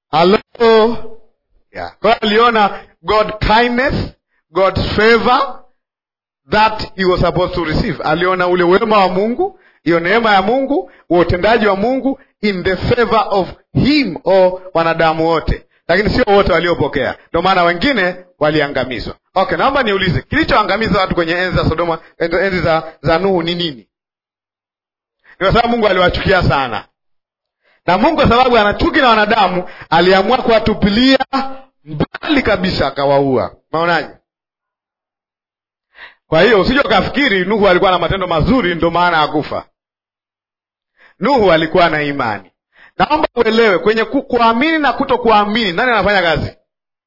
halo yeah. kwa hiyo aliona god kindness god's favor that he was supposed to receive aliona ule wema wa mungu hiyo neema ya mungu wa utendaji wa mungu in the favor of him o wanadamu wote lakini sio wote waliopokea ndio maana wengine waliangamizwa okay naomba niulize kilichoangamiza watu kwenye enzi za sodoma enzi za, za nuhu ni nini ni kwa sababu mungu aliwachukia sana na mungu kwa sababu ana chuki na wanadamu aliamua kuwatupilia mbali kabisa akawaua maonaje kwa hiyo usije ukafikiri nuhu alikuwa na matendo mazuri ndio maana akufa nuhu alikuwa na imani naomba uelewe kwenye ku- kuamini na kuto kuamini nani anafanya kazi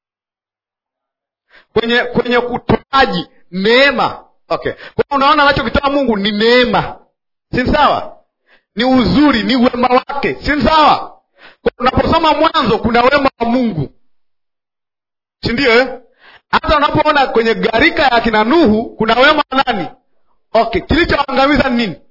kwenye kwenye kutoaji neema okay kwa hiyo unaona anachokitoa mungu ni neema si ni sawa ni uzuri ni wema wake si ni sawa Kwa unaposoma mwanzo kuna wema wa mungu si ndio eh? hata unapoona kwenye gharika ya kina nuhu kuna wema wa nani okay kilichoangamiza ni nini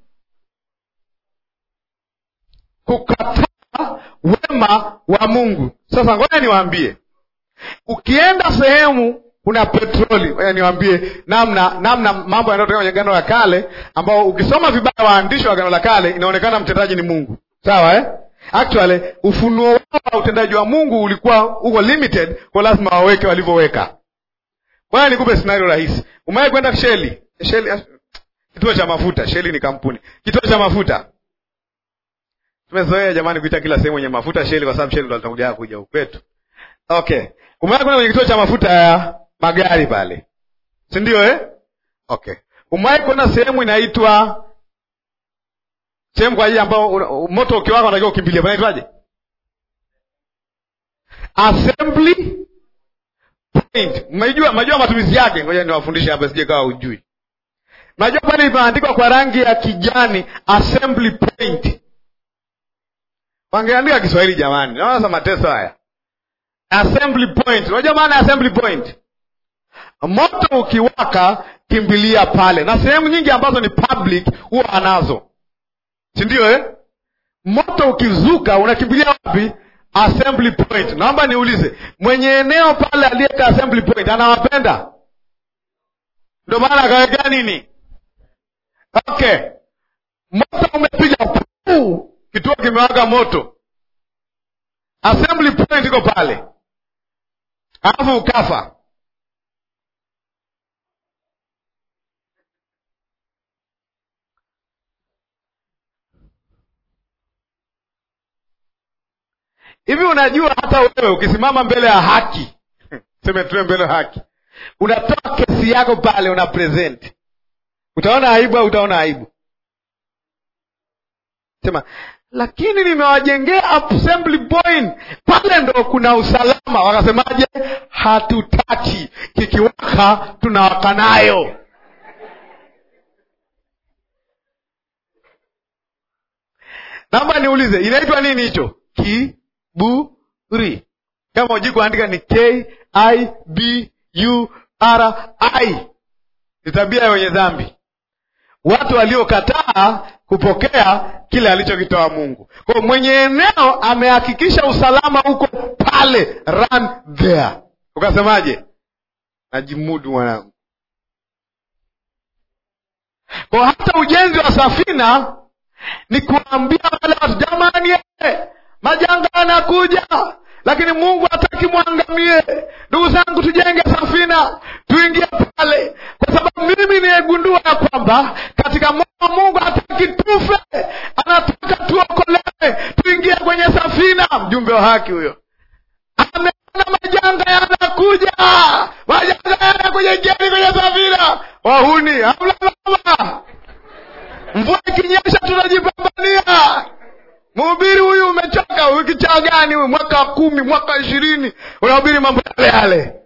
kukataa wema wa mungu sasa ngoja niwaambie ukienda sehemu kuna petroli ngoja niwaambie namna namna mambo yanayotoka kwenye gano la kale ambao ukisoma vibaya waandishi wa gano la kale inaonekana mtendaji ni mungu sawa eh? actually ufunuo wao wa utendaji wa mungu ulikuwa uko limited kwa lazima waweke walivyoweka Bwana nikupe scenario rahisi. Umewahi kwenda Sheli? Sheli kituo cha mafuta. Sheli ni kampuni. Kituo cha mafuta. Tumezoea jamani kuita kila sehemu yenye mafuta Sheli kwa sababu Sheli ndo atakuja kuja huku kwetu. Okay. Umewahi kwenda kwenye kituo cha mafuta ya magari pale. Si ndio eh? Okay. Umewahi kwenda sehemu inaitwa sehemu kwa ajili ambao una- moto ukiwaka unatakiwa ukimbilie. Panaitwaje? Assembly point. Mnajua mnajua matumizi yake, ngoja niwafundishe hapa sije kawa ujui. Mnajua pale imeandikwa kwa rangi ya kijani assembly point. Wangeandika Kiswahili jamani. Naona sasa mateso haya. Assembly point. Unajua maana ya assembly point? Moto ukiwaka kimbilia pale. Na sehemu nyingi ambazo ni public huwa anazo. Si ndio eh? Moto ukizuka unakimbilia wapi? Assembly point. Naomba niulize, mwenye eneo pale aliyeka assembly point anawapenda? Ndio maana akaweka nini? Okay, moto umepiga puu, kituo kimewaka moto, assembly point iko pale, alafu ukafa. hivi unajua hata wewe ukisimama mbele ya haki seme tuwe mbele ya haki unatoa kesi yako pale una present utaona aibu au utaona aibu sema lakini nimewajengea assembly point pale ndo kuna usalama wakasemaje hatutaki kikiwaka tunawaka nayo naomba niulize inaitwa nini hicho kiburi kama uji kuandika ni k i b u r i ni tabia ya wenye dhambi watu waliokataa kupokea kile alichokitoa mungu kwa mwenye eneo amehakikisha usalama huko pale run there ukasemaje najimudu mwanangu kwa hata ujenzi wa safina ni kuambia wale watu jamani eh, majanga yanakuja lakini mungu hataki mwangamie ndugu zangu tujenge safina tuingie pale kwa sababu mimi nimegundua ya kwamba katika moyo wa mungu hataki tufe anataka tuokolewe tuingie kwenye safina mjumbe wa haki huyo ameona majanga yanakuja majanga yanakuja ingieni kwenye safina wahuni hamlalama mvua ikinyesha tunajipambania mhubiri huyu umechoka wiki cha gani huyu mwaka wa kumi mwaka wa ishirini unahubiri mambo yale yale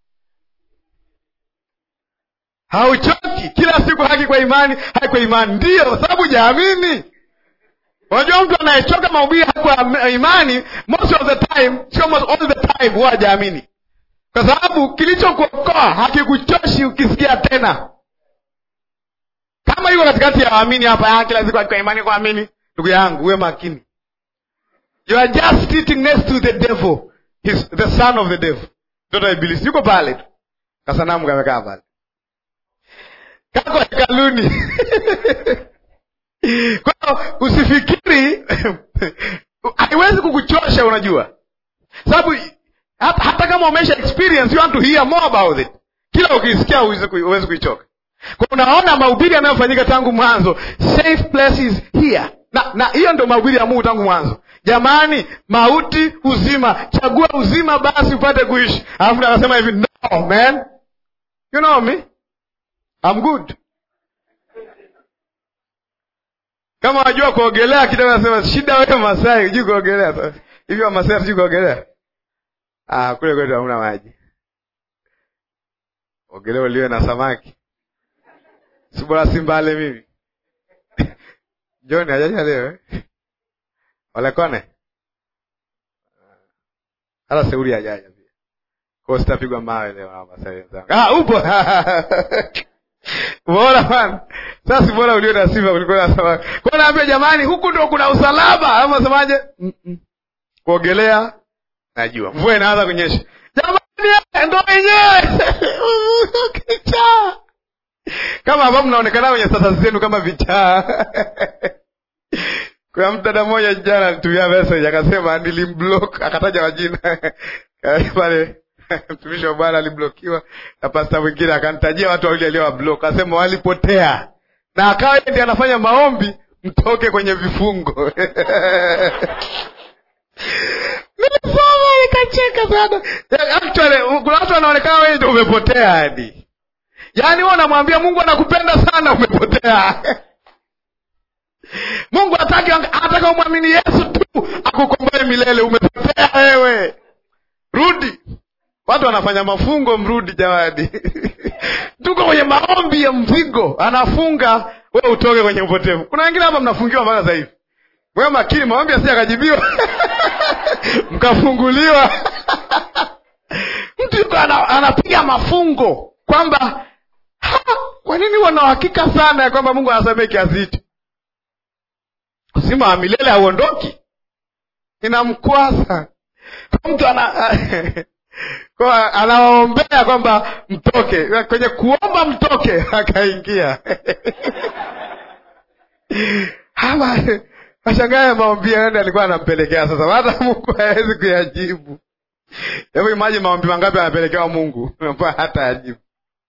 hauchoki kila siku haki kwa imani haki kwa imani ndiyo kwa sababu jaamini unajua mtu anayechoka mahubiri haki kwa imani most of the time sio most all the time huwa hajaamini kwa sababu kilichokuokoa hakikuchoshi ukisikia tena kama yuko katikati ya waamini hapa ah, kila siku haki kwa imani kuamini ndugu yangu uwe makini you are just sitting next to the devil He's the son of the devil mtoto wa ibilisi yuko pale tu kasanamu kamekaa pale kako hekaluni kwa hiyo usifikiri haiwezi kukuchosha unajua sababu hata, hata kama umesha experience you want to hear more about it kila ukisikia huwezi kuichoka kwa unaona mahubiri yanayofanyika tangu mwanzo safe places here na na hiyo ndio mahubiri ya mungu tangu mwanzo jamani mauti uzima chagua uzima basi upate kuishi alafu akasema hivi no man you know me I'm good kama wajua kuogelea kidogo nasema shida wewe masai hujui kuogelea hivi wamasai hatujui kuogelea ah, kule kwetu hamna maji ogelea uliwe na samaki si bora simbale mimi John hajaja leo eh? Walekone hata seuri hajaja pia, kwa sitapigwa mawe leo na Wamasai wenzangu. Ah, upo bora bwana. Sasa bora ulio na sifa kuliko na samaki. Kwa naambia jamani, huku ndo kuna usalama. Ama semaje? Mm -mm. Kuogelea najua. Mvua inaanza kunyesha. Jamani, ndo wenyewe. Kichaa. Kama ambavyo mnaonekana kwenye status zenu kama vichaa. Kuna mdada mmoja jana alitumia message akasema nilimblock, akataja majina pale mtumishi wa Bwana aliblokiwa na pasta mwingine akanitajia watu wawili aliowablock, akasema walipotea, na akawa yeye ndiye anafanya maombi mtoke kwenye vifungo nilisoma nikacheka sana. Actually kuna watu wanaonekana wewe ndio umepotea hadi yaani, wewe unamwambia Mungu anakupenda sana, umepotea Mungu hataki anataka umwamini Yesu tu akukomboe milele. Umepotea wewe, rudi. Watu wanafanya mafungo, mrudi jamani. Tuko kwenye maombi ya mzigo, anafunga we utoke kwenye upotevu. Kuna wengine hapa mnafungiwa mpaka sasa hivi. Mwe makini, maombi asije akajibiwa mkafunguliwa. Mtu yuko anapiga mafungo kwamba kwa nini wana uhakika sana ya kwamba Mungu anasamehe kiasi hicho uzima wa milele hauondoki, inamkwaza mtu ana kwa anawaombea kwamba mtoke kwenye kuomba mtoke, akaingia hawa washangae maombi yende alikuwa anampelekea sasa, hata Mungu hawezi kuyajibu. Hebu imaji maombi mangapi anapelekewa Mungu hata yajibu.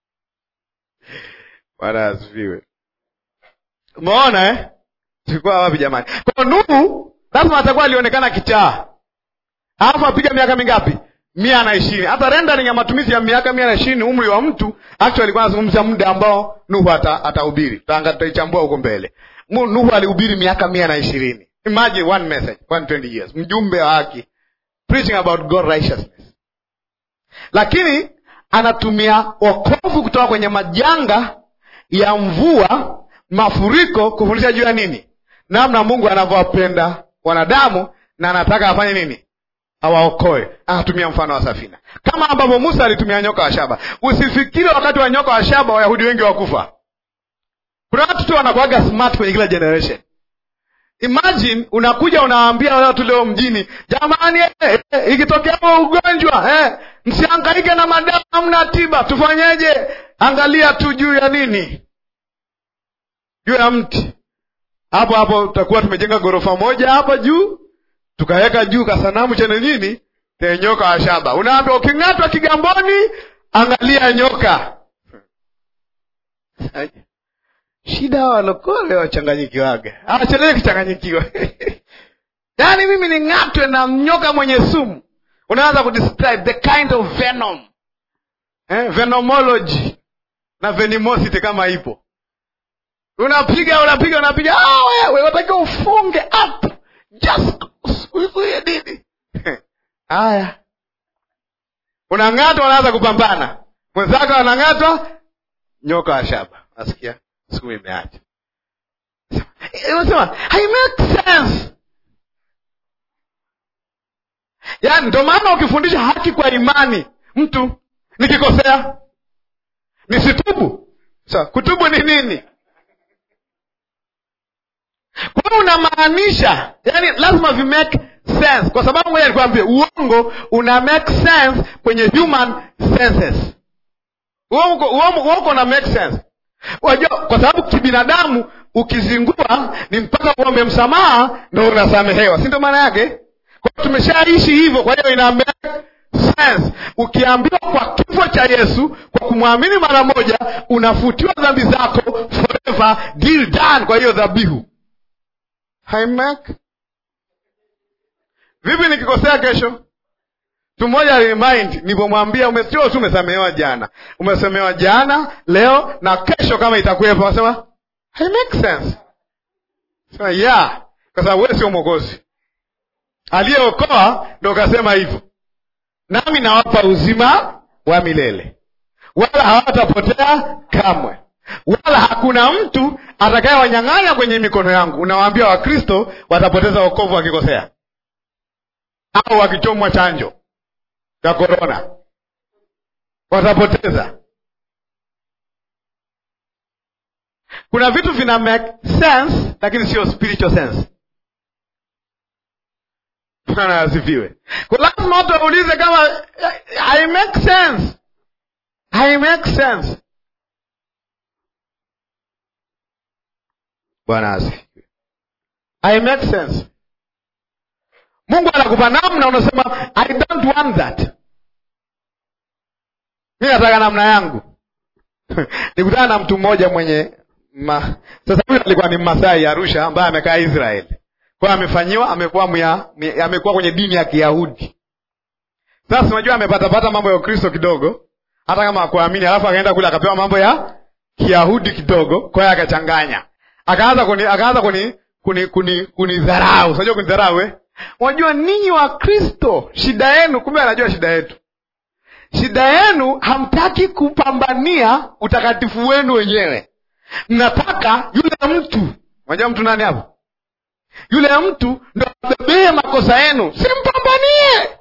Bwana asifiwe. Umeona eh? Tulikuwa wapi jamani? Kwa Nuhu lazima atakuwa alionekana kichaa, alafu apiga miaka mingapi? mia na ishirini. Hata rendering ya matumizi ya miaka mia na ishirini umri wa mtu actually alikuwa anazungumzia muda ambao Nuhu atahubiri. Tutaichambua huko mbele. Nuhu alihubiri miaka mia na ishirini. Imagine one message, 120 years, mjumbe wa haki preaching about God righteousness, lakini anatumia wokovu kutoka kwenye majanga ya mvua, mafuriko, kufundisha juu ya nini namna Mungu anavyowapenda wanadamu na anataka afanye nini? Awaokoe. Anatumia mfano wa safina, kama ambavyo Musa alitumia nyoka wa shaba. Usifikiri wakati wa nyoka wa shaba Wayahudi wengi wakufa. Kuna watu tu wanakuwaga smart kwenye kila generation. Imagine unakuja unawaambia watu leo mjini, jamani, eh, eh, ikitokea ugonjwa eh, msihangaike na madawa, hamna tiba, tufanyeje? Angalia tu juu ya nini, juu ya mti hapo hapo tutakuwa tumejenga ghorofa moja hapa juu, tukaweka juu kasanamu chenye nini, chenye nyoka wa shaba. Unaambia uking'atwa Kigamboni, angalia nyoka. Shida walokole wachanganyikiwaga, awachelewe kichanganyikiwa yaani mimi ning'atwe na nyoka mwenye sumu. Unaanza kudescribe the kind of venom eh, venomology na venomosity kama ipo unapiga unapiga unapiga, ah, wewe unatakiwa ufunge up just uzuie nini? Haya, unang'atwa, unaanza kupambana, mwenzako anang'atwa, nyoka wa shaba. Nasikia siku imeacha, unasema hai make sense. Yaani ndio maana ukifundisha haki kwa imani, mtu nikikosea nisitubu. Sasa kutubu ni nini? Kwa hiyo unamaanisha, yani lazima vi make sense kwa sababu ngoja nikwambie uongo una make sense kwenye human senses uongo uongo uongo una make sense wajua kwa sababu kibinadamu ukizingua ni mpaka uombe msamaha ndo unasamehewa si ndio maana yake kwa hiyo tumeshaishi hivyo kwa hiyo ina make sense ukiambiwa kwa kifo cha yesu kwa kumwamini mara moja unafutiwa dhambi zako forever deal done kwa hiyo dhabihu haimak vipi nikikosea kesho mtu mmoja remind nilipomwambia umesio tu umesamehewa jana umesamehewa jana leo na kesho kama itakuwepo asema hai make sense sema yeah kwa sababu wewe sio mwokozi aliyeokoa ndo kasema hivyo nami nawapa uzima wa milele wala hawatapotea kamwe wala hakuna mtu atakayewanyang'anya kwenye mikono yangu unawaambia wakristo watapoteza wokovu wakikosea au wakichomwa chanjo ya korona watapoteza kuna vitu vina make sense lakini sio spiritual sense bwana asifiwe kwa lazima watu waulize kama i make sense i make sense bwana asifiwe i make sense mungu anakupa namna unasema i don't want that mi nataka namna yangu nikutana na mtu mmoja mwenye ma... sasa huyu alikuwa ni mmasai arusha ambaye amekaa israeli kwayo amefanyiwa amekuwa mya, mya, amekuwa kwenye dini ya kiyahudi sasa unajua amepatapata mambo ya ukristo kidogo hata kama akuamini alafu akaenda kule akapewa mambo ya kiyahudi kidogo kwa hiyo akachanganya akaanza kuni akaanza kuni kuni kuni kunidharau unajua kunidharau eh unajua ninyi wa kristo shida yenu kumbe anajua shida yetu shida yenu hamtaki kupambania utakatifu wenu wenyewe mnataka yule mtu unajua mtu nani hapo yule mtu ndo abebee makosa yenu simpambanie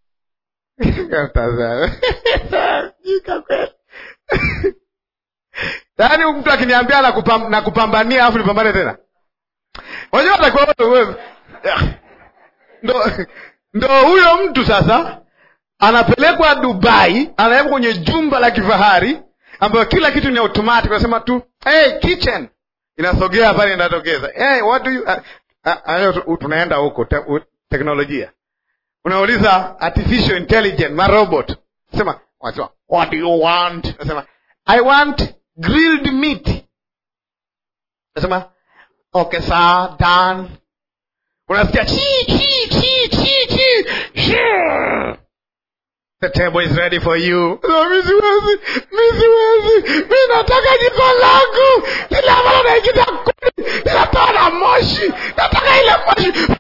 yaani mtu akiniambia nakupam, nakupambania alafu nipambane tena unajua atakuwa wewe ndo ndo huyo mtu sasa anapelekwa dubai anawekwa kwenye jumba la kifahari ambayo kila kitu ni automatic unasema tu hey, kitchen inasogea pale inatokeza hey, what do you uh, uh, tunaenda huko te, uh, teknolojia unauliza artificial intelligence marobot sema wanasema what do you want nasema i want grilled meat nasema okay sir done unasikia chi chi chi chi chi Shoo! the table is ready for you so, mi siwezi mi siwezi mi nataka jiko langu lile ambalo naikita kuni linatoa na moshi nataka ile moshi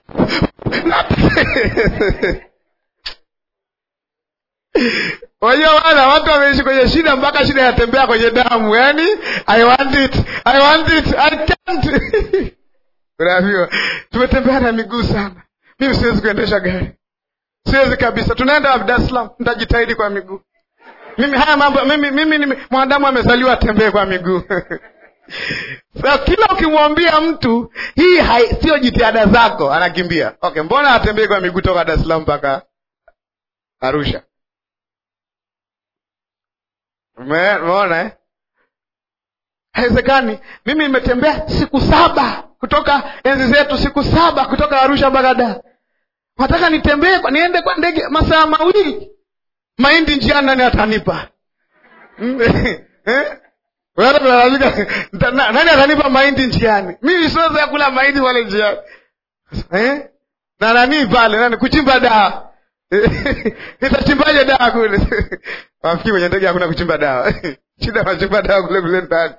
wajua wana watu wameishi kwenye shida mpaka shida inatembea kwenye damu yani i want it i want it i can't unaambiwa tumetembea na miguu sana mimi siwezi kuendesha gari siwezi kabisa tunaenda dar es salaam nitajitahidi kwa miguu mimi haya mambo mimi mimi ni mwanadamu amezaliwa atembee kwa miguu so, kila ukimwambia mtu hii sio jitihada zako anakimbia okay mbona atembee kwa miguu toka dar es salaam mpaka arusha umeona eh? haiwezekani mimi nimetembea siku saba kutoka enzi zetu siku saba kutoka arusha mpaka dar nataka nitembee niende kwa ndege masaa mawili mahindi njiani nani atanipa nani atanipa mahindi njiani mimi siweza kula mahindi pale njiani eh? na nanii pale nani kuchimba dawa nitachimbaje dawa kule wafikiri kwenye ndege hakuna kuchimba dawa shida wachimba dawa kule kule ndani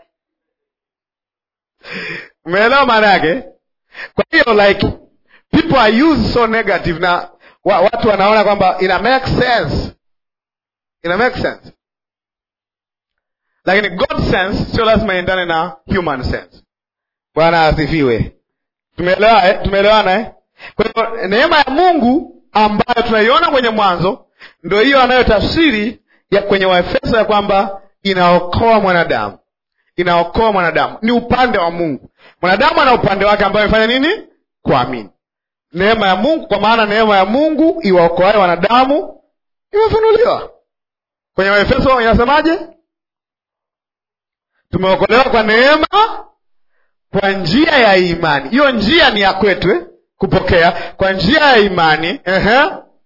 umeelewa maana yake kwa hiyo like people are used so negative na wa, watu wanaona kwamba ina make sense ina make sense lakini god sense sio lazima iendane na human sense bwana asifiwe tumeelewa eh? tumeelewana eh? kwa hiyo neema ya mungu ambayo tunaiona kwenye mwanzo ndo hiyo anayotafsiri ya kwenye waefeso ya kwamba inaokoa mwanadamu inaokoa mwanadamu ni upande wa mungu mwanadamu ana upande wake ambayo amefanya nini kuamini neema ya Mungu, kwa maana neema ya Mungu iwaokoaye wanadamu imefunuliwa. Kwenye Waefeso inasemaje? Tumeokolewa kwa neema kwa njia ya imani. Hiyo njia ni ya kwetu eh? Kupokea kwa njia ya imani ehe,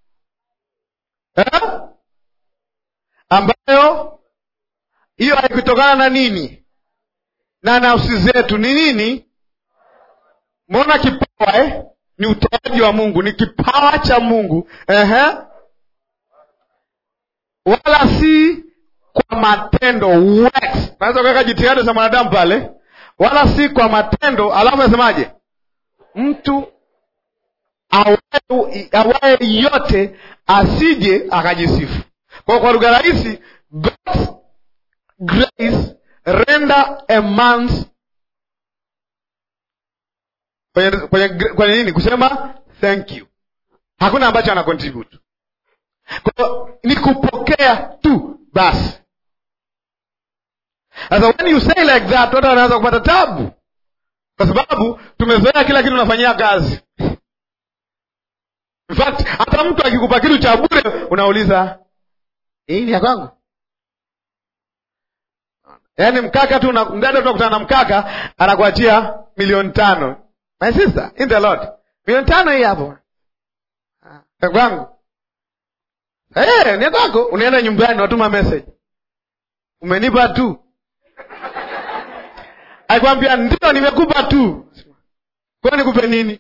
eh? ambayo hiyo haikutokana na nini? Na nafsi zetu ni nini? Mbona kipawa eh? Ni utoaji wa Mungu, ni kipawa cha Mungu ehe, wala si kwa matendo works. Naweza kuweka jitihada za mwanadamu pale, wala si kwa matendo. Alafu nasemaje? Mtu awaye awaye yote asije akajisifu. Kwa kwa lugha rahisi, God's grace render a man's kwenye, kwenye, kwenye nini kusema thank you, hakuna ambacho ana contribute kwa ni kupokea tu basi. Sasa when you say like that, watu wanaanza kupata tabu, kwa sababu tumezoea kila kitu unafanyia kazi. In fact hata mtu akikupa kitu cha bure unauliza hii ni ya kwangu? Yaani mkaka tu mdada tu akutana na mkaka anakuachia milioni tano. My sister in the Lord, milioni tano hii hapo ya kwangu. Hey, ni kwako. Unaenda nyumbani, watuma message, umenipa tu. Aikwambia ndio, nimekupa tu. Kwa nikupe nini?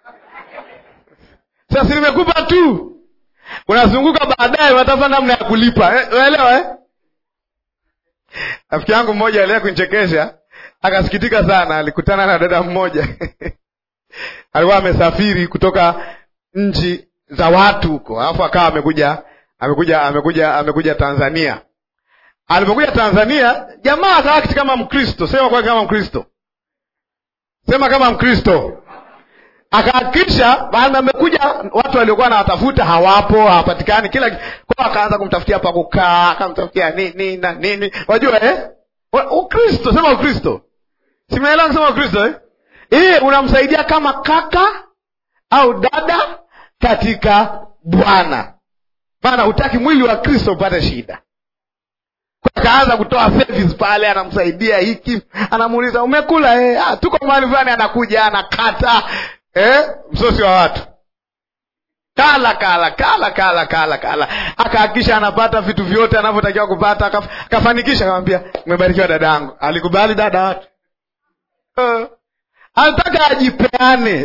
Sasa nimekupa tu, unazunguka baadaye, unatafuta namna ya kulipa. Unaelewa eh? Rafiki yangu mmoja aliye kunichekesha, akasikitika sana. Alikutana na dada mmoja alikuwa amesafiri kutoka nchi za watu huko, alafu akawa amekuja amekuja amekuja amekuja Tanzania. Alipokuja Tanzania, jamaa akaakti kama Mkristo. Sema kwa kama Mkristo, sema kama Mkristo. Akahakikisha baada amekuja, watu waliokuwa nawatafuta hawapo, hawapatikani, kila kwa akaanza kumtafutia pa kukaa, akamtafutia nini na nini, wajua eh? Ukristo, sema Ukristo, simeelewa kusema Ukristo eh? Eh, unamsaidia kama kaka au dada katika Bwana, maana hutaki mwili wa Kristo upate shida. Akaanza kutoa service pale, anamsaidia hiki, anamuuliza umekula eh? Ah, tuko mahali fulani, anakuja anakata eh, msosi wa watu kala kala kala kala kala kala, akahakikisha anapata vitu vyote anavyotakiwa kupata, akafanikisha. Akamwambia umebarikiwa dadangu. Alikubali dada watu uh, anataka ajipeane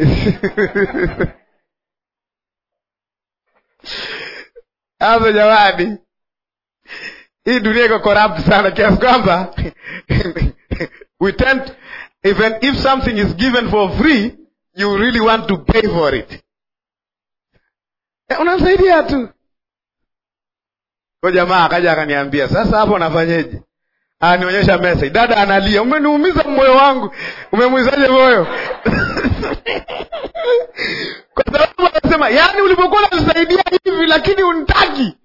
hapo jamani, hii dunia iko corrupt sana kiasi kwamba we tend even if something is given for free you really want to pay for it. Eh, unamsaidia tu. Kwa jamaa akaja akaniambia, sasa hapo unafanyeje? Anionyesha message, dada analia, umeniumiza moyo wangu. Umemuizaje moyo? kwa sababu anasema, yaani ulipokuwa unanisaidia hivi lakini unitaki.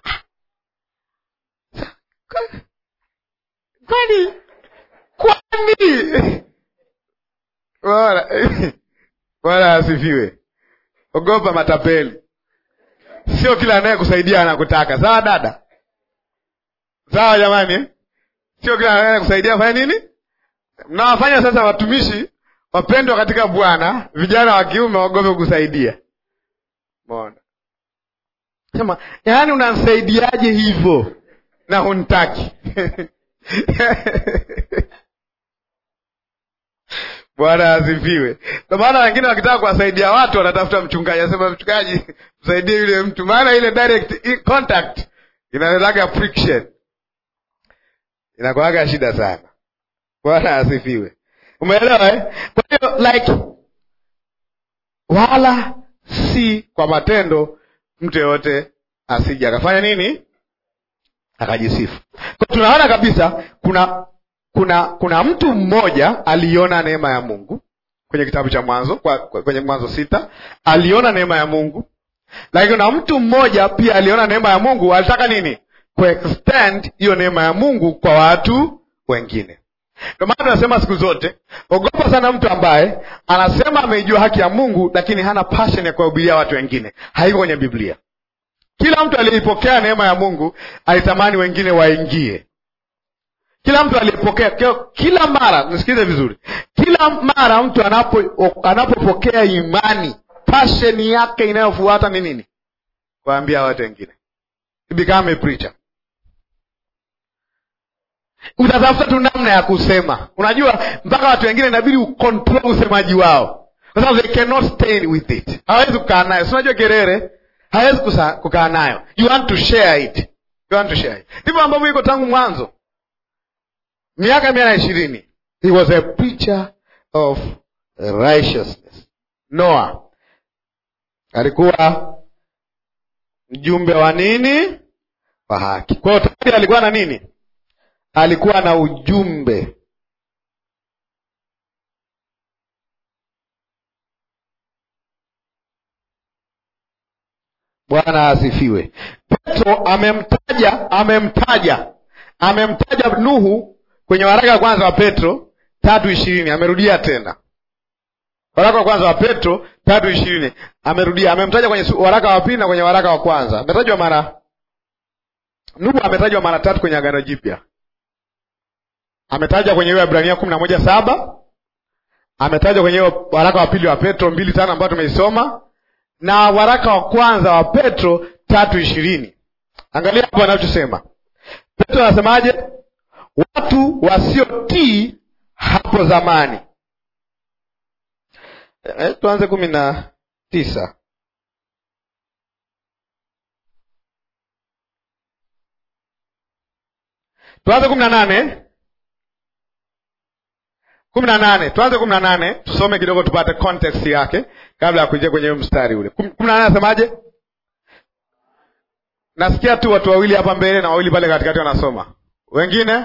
Kwani kwani bora Bwana asifiwe. Ogopa matapeli, sio kila anayekusaidia anakutaka. Sawa dada, sawa jamani, sio kila anayekusaidia fanya nini. Mnawafanya sasa watumishi wapendwa katika Bwana, vijana wa kiume waogope kukusaidia. Mbona sema, yaani unansaidiaje hivyo na hunitaki? Bwana asifiwe. Kwa maana wengine wakitaka kuwasaidia watu wanatafuta mchungaji, anasema mchungaji, msaidie yule mtu, maana ile direct contact inaletaga friction, inakuwaga shida sana. Bwana asifiwe. Umeelewa eh? Kwa hiyo like, wala si kwa matendo, mtu yeyote asije akafanya nini, akajisifu. Kwa tunaona kabisa kuna kuna kuna mtu mmoja aliona neema ya Mungu kwenye kitabu cha Mwanzo kwa, kwa, kwenye Mwanzo sita aliona neema ya Mungu, lakini kuna mtu mmoja pia aliona neema ya Mungu, alitaka nini? Kuextend hiyo neema ya Mungu kwa watu wengine. Ndio maana tunasema siku zote, ogopa sana mtu ambaye anasema ameijua haki ya Mungu, lakini hana passion ya kuwahubiria watu wengine. Haiko kwenye Biblia. Kila mtu aliyeipokea neema ya Mungu alitamani wengine waingie. Kila mtu aliyepokea, kila mara, nisikilize vizuri, kila mara mtu anapo anapopokea imani, passion yake inayofuata ni nini? Kuambia watu wengine. Become a preacher. Utatafuta tu namna ya kusema. Unajua, mpaka watu wengine inabidi ucontrol usemaji wao, kwa sababu they cannot stay with it. Hawezi kukaa nayo, si unajua Gerere hawezi kukaa nayo. You want to share it, you want to share it. Ndivyo ambavyo iko tangu mwanzo, miaka mia na ishirini. He was a preacher of righteousness. Noah alikuwa mjumbe wa nini? Wa haki. Kwa hiyo tayari alikuwa na nini? alikuwa na ujumbe. Bwana asifiwe. Petro amemtaja amemtaja amemtaja Nuhu kwenye waraka wa kwanza wa Petro tatu ishirini. Amerudia tena waraka wa kwanza wa Petro tatu ishirini, amerudia amemtaja kwenye waraka wa pili na kwenye waraka wa kwanza. Ametajwa mara Nuhu ametajwa mara tatu kwenye Agano Jipya ametajwa kwenye hiyo Ibrania kumi na moja saba ametajwa kwenye hiyo waraka wa pili wa Petro mbili tano ambayo tumeisoma na waraka wa kwanza wa Petro tatu ishirini. Angalia hapo anachosema Petro anasemaje? Watu wasiotii hapo zamani. E, tuanze kumi na tisa. Tuanze kumi na nane kumi na nane tuanze kumi na nane tusome kidogo tupate context yake kabla ya kuingia kwenye mstari ule. kumi na nane anasemaje? Nasikia tu watu wawili hapa mbele na wawili pale katikati wanasoma, wengine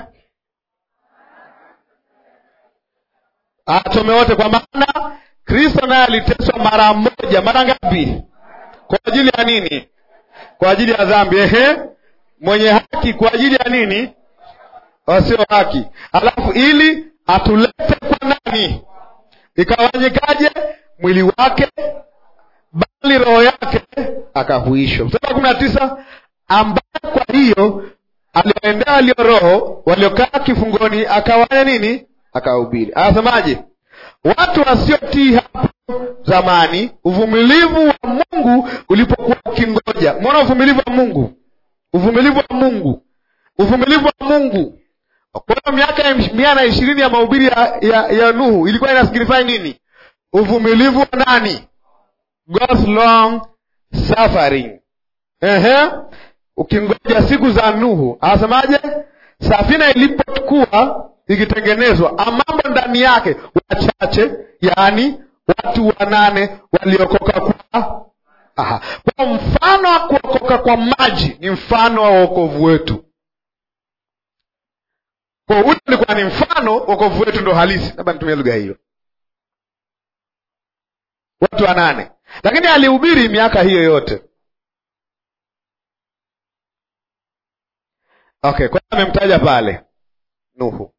asome wote, kwa maana Kristo naye aliteswa mara moja. Mara ngapi? Kwa ajili ya nini? Kwa ajili ya dhambi. Ehe, mwenye haki kwa ajili ya nini? Wasio haki, alafu ili atulete kwa nani? Ikawanyikaje? Mwili wake bali roho yake akahuishwa. Mstari wa kumi na tisa ambaye kwa hiyo aliwaendea walio roho waliokaa kifungoni, akawanya nini? Akahubiri. Anasemaje? Watu wasiotii hapo zamani, uvumilivu wa Mungu ulipokuwa ukingoja. Mwona uvumilivu wa Mungu, uvumilivu wa Mungu, uvumilivu wa Mungu kwa hiyo miaka mia na ishirini ya mahubiri ya, ya, ya Nuhu ilikuwa inasignify nini? Uvumilivu wa nani? God's long suffering. Ehe, ukingoja siku za Nuhu. Anasemaje? Safina ilipokuwa ikitengenezwa, mambo ndani yake wachache, yaani watu wanane waliokoka kwa aha. Kwa mfano wa kuokoka kwa maji ni mfano wa wokovu wetu kwa ule ulikuwa ni mfano, wokovu wetu ndo halisi. Labda nitumie lugha hiyo, watu wanane, lakini alihubiri miaka hiyo yote. Okay, kwa hiyo amemtaja pale Nuhu.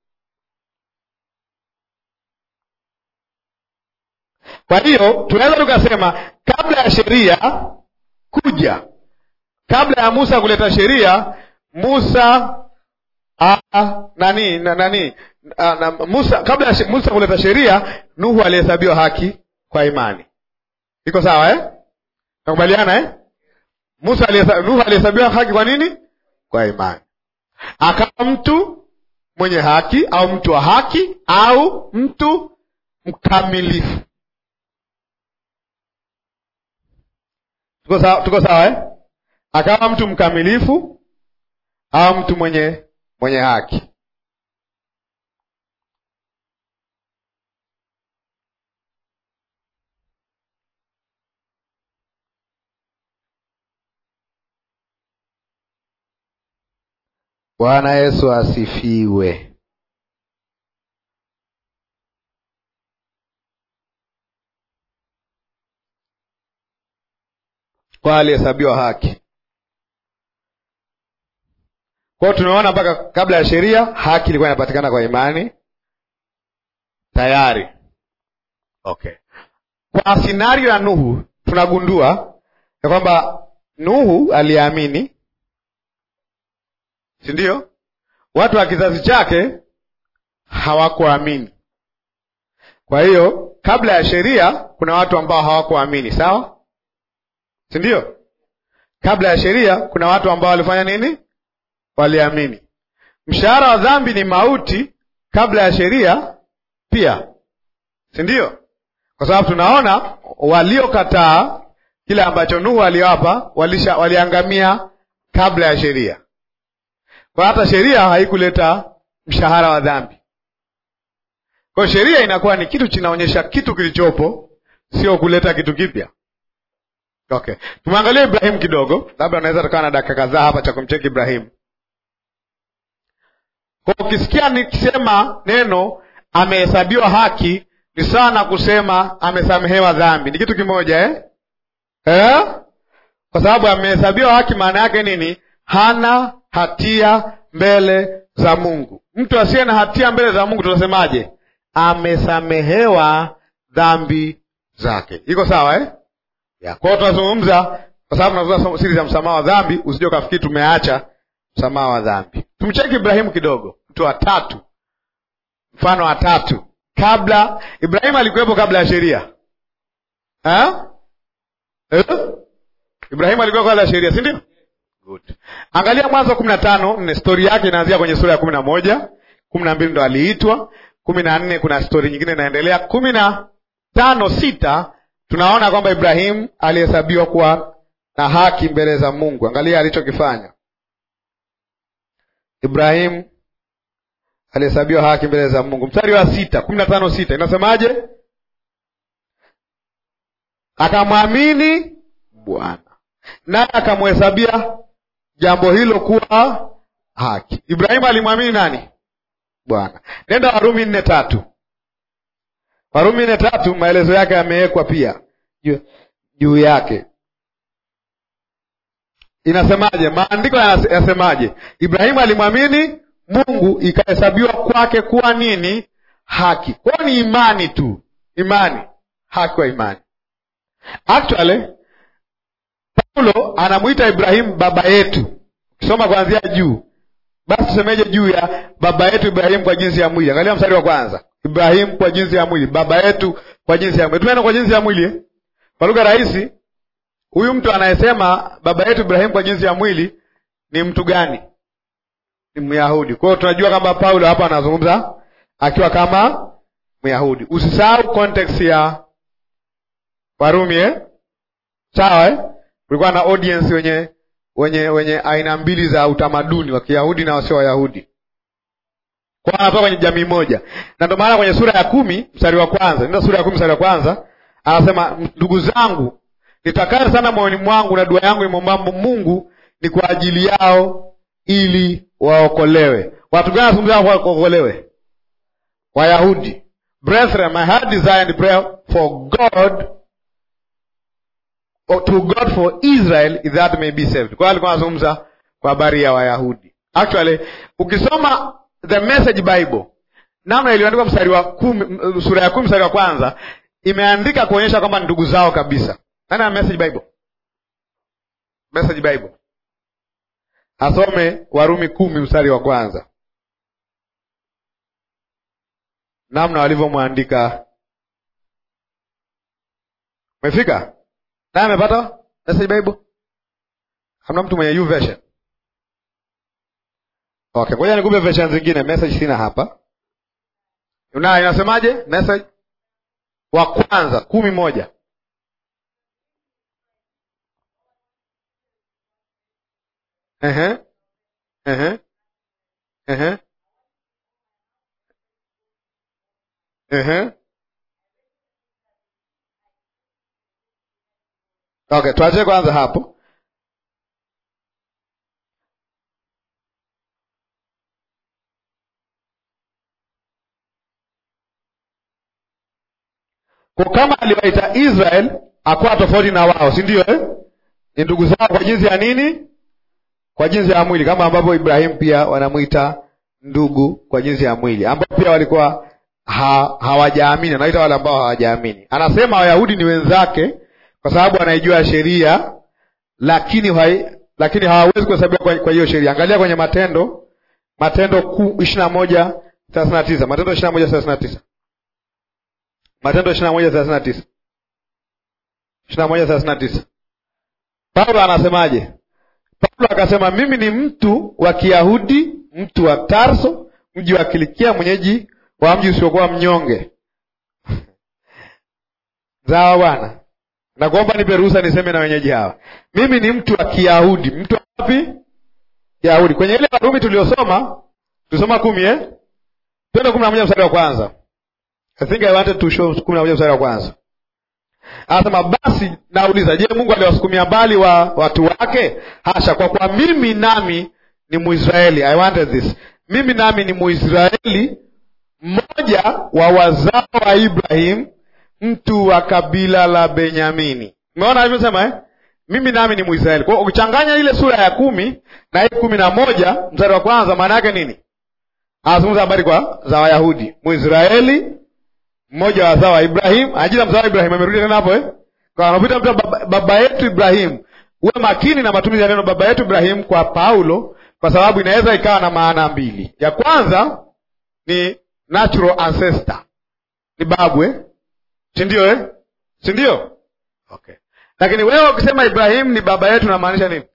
Kwa hiyo tunaweza tukasema kabla ya sheria kuja, kabla ya Musa kuleta sheria, Musa Ah, nani na, nani ah, na, Musa kabla ya Musa kuleta sheria, Nuhu alihesabiwa haki kwa imani. Iko sawa eh? Nakubaliana eh? Musa alihesabiwa, Nuhu alihesabiwa haki kwa nini? Kwa imani. Akawa mtu mwenye haki au mtu wa haki au mtu mkamilifu. Tuko sawa, tuko sawa eh? Akawa mtu mkamilifu au mtu mwenye mwenye haki. Bwana Yesu asifiwe. Kwa alihesabiwa haki. Kwa hiyo tumeona mpaka kabla ya sheria haki ilikuwa inapatikana kwa imani, tayari. Okay, kwa sinario ya Nuhu tunagundua ya kwamba Nuhu aliamini, si ndio? Watu wa kizazi chake hawakuamini. Kwa hiyo kabla ya sheria kuna watu ambao hawakuamini, sawa, si ndio? Kabla ya sheria kuna watu ambao walifanya nini? Waliamini. Mshahara wa dhambi ni mauti. Kabla ya sheria pia, si ndio? Kwa sababu tunaona waliokataa kile ambacho Nuhu aliwapa walisha waliangamia kabla ya sheria. Kwa hata sheria haikuleta mshahara wa dhambi. Kwa hiyo sheria inakuwa ni kitu kinaonyesha kitu kilichopo, sio kuleta kitu kipya. Okay, tumwangalie Ibrahimu kidogo, labda unaweza tukawa na dakika kadhaa hapa cha kumcheki Ibrahimu. Kwa ukisikia nikisema neno amehesabiwa haki ni sawa na kusema amesamehewa dhambi, ni kitu kimoja eh? Eh? Kwa sababu amehesabiwa haki maana yake nini? Hana hatia mbele za Mungu. Mtu asiye na hatia mbele za Mungu tunasemaje? Amesamehewa dhambi zake. Iko sawa eh? Ya, kwa hiyo tunazungumza kwa sababu tunazungumza siri za msamaha wa dhambi, usije ukafikiri tumeacha msamaha wa dhambi. Tumcheki Ibrahimu kidogo, mtu wa tatu, mfano wa tatu. Kabla Ibrahimu alikuwepo kabla ya sheria eh? Eh? Ibrahimu alikuwa kabla ya sheria, si ndio? Good. Angalia Mwanzo kumi na tano nne, stori yake inaanzia kwenye sura ya kumi na moja kumi na mbili ndo aliitwa, kumi na nne kuna stori nyingine inaendelea, kumi na tano sita tunaona kwamba Ibrahimu alihesabiwa kuwa na haki mbele za Mungu. Angalia alichokifanya Ibrahimu alihesabiwa haki mbele za Mungu. Mstari wa sita, kumi na tano sita inasemaje? Akamwamini Bwana naye akamhesabia jambo hilo kuwa haki. Ibrahimu alimwamini nani? Bwana. Nenda Warumi nne tatu. Warumi nne tatu, maelezo yake yamewekwa pia juu yake. Inasemaje? Maandiko yasemaje? Ibrahimu alimwamini Mungu, ikahesabiwa kwake kuwa nini? Haki. Kwao ni imani tu, imani, haki kwa imani. Actually Paulo anamwita Ibrahimu baba yetu. Ukisoma kuanzia juu, basi tusemeje juu ya baba yetu Ibrahimu kwa jinsi ya mwili? Angalia mstari wa kwanza, Ibrahimu kwa jinsi ya mwili, baba yetu kwa jinsi ya mwili. Tumeenda kwa jinsi ya mwili eh? Kwa lugha rahisi, huyu mtu anayesema baba yetu Ibrahimu kwa jinsi ya mwili ni mtu gani? Ni Myahudi. Kwa hiyo tunajua kwamba Paulo hapa anazungumza akiwa kama Myahudi. Usisahau context ya Warumi eh? Sawa eh? Kulikuwa na audience wenye wenye wenye aina mbili za utamaduni wa Kiyahudi na wasio Wayahudi, kwa anatoka kwenye jamii moja, na ndio maana kwenye sura ya kumi mstari wa kwanza ndio sura ya kumi mstari wa kwanza anasema, ndugu zangu, nitakari sana moyoni mwangu na dua yangu imwombapo Mungu ni kwa ajili yao ili waokolewe. Watu gani wanazungumzia waokolewe? Wayahudi. Brethren, my heart desire and prayer for God to God for Israel is that may be saved. Kwa hiyo alikuwa anazungumza kwa habari ya Wayahudi. Actually, ukisoma the Message Bible namna iliyoandikwa mstari wa kumi, sura ya kumi mstari wa kwanza imeandika kuonyesha kwamba ndugu zao kabisa. Nani ana Message Bible? Message Bible asome Warumi kumi mstari wa kwanza namna walivyomwandika. Umefika? Naye amepata Message Bible? Hamna mtu mwenye YouVersion? Okay, ngoja nikupe version zingine. Message sina hapa. Una inasemaje? Message wa kwanza kumi moja. Ehe. Ehe. Ehe. Ehe. Okay, tuache kwanza hapo. Kwa kama aliwaita Israel akuwa tofauti na wao, si ndio eh? Ni ndugu zao kwa jinsi ya nini? Kwa jinsi ya mwili, kama ambavyo Ibrahimu pia wanamwita ndugu kwa jinsi ya mwili, ambao pia walikuwa ha, hawajaamini, anaita wale ambao hawajaamini. Anasema Wayahudi ni wenzake kwa sababu wanaijua sheria, lakini hai, lakini hawawezi kuhesabiwa kwa, kwa hiyo sheria. Angalia kwenye Matendo, Matendo ishirini na moja thelathini na tisa Matendo ishirini na moja thelathini na tisa Matendo ishirini na moja thelathini na tisa ishirini na moja thelathini na tisa Paulo anasemaje? Paulo akasema mimi ni mtu wa Kiyahudi, mtu wa Tarso, mji wa Kilikia, mwenyeji wa mji usiokuwa mnyonge. Sawa bwana, nakuomba nipe ruhusa niseme na wenyeji hawa. Mimi ni mtu wa Kiyahudi. Mtu wa wapi? Kiyahudi. Kwenye ile Warumi tuliosoma, tulisoma kumi eh? Twende kumi na moja mstari wa kwanza. I think I wanted to show kumi na moja mstari wa kwanza. Anasema basi nauliza, je, Mungu aliwasukumia mbali wa watu wake? Hasha! Kwa kuwa mimi nami ni Mwisraeli. I wanted this. Mimi nami ni Mwisraeli, mmoja wa wazao wa Ibrahim, mtu wa kabila la Benyamini. Umeona alivyosema eh? Mimi nami ni Mwisraeli. Kwa hiyo ukichanganya ile sura ya kumi na hii kumi na moja mstari wa kwanza, maana yake nini? Anazungumza habari kwa za Wayahudi, Mwisraeli mmoja wa wazao wa Ibrahim, ajira mzao wa Ibrahim. Amerudi tena hapo eh, kwa anapita mtu baba, baba yetu Ibrahim. Uwe makini na matumizi ya neno baba yetu Ibrahim kwa Paulo, kwa sababu inaweza ikawa na maana mbili. Ya kwanza ni natural ancestor, ni babu eh, si ndio eh, si ndio? Okay, lakini wewe ukisema Ibrahim ni baba yetu, unamaanisha nini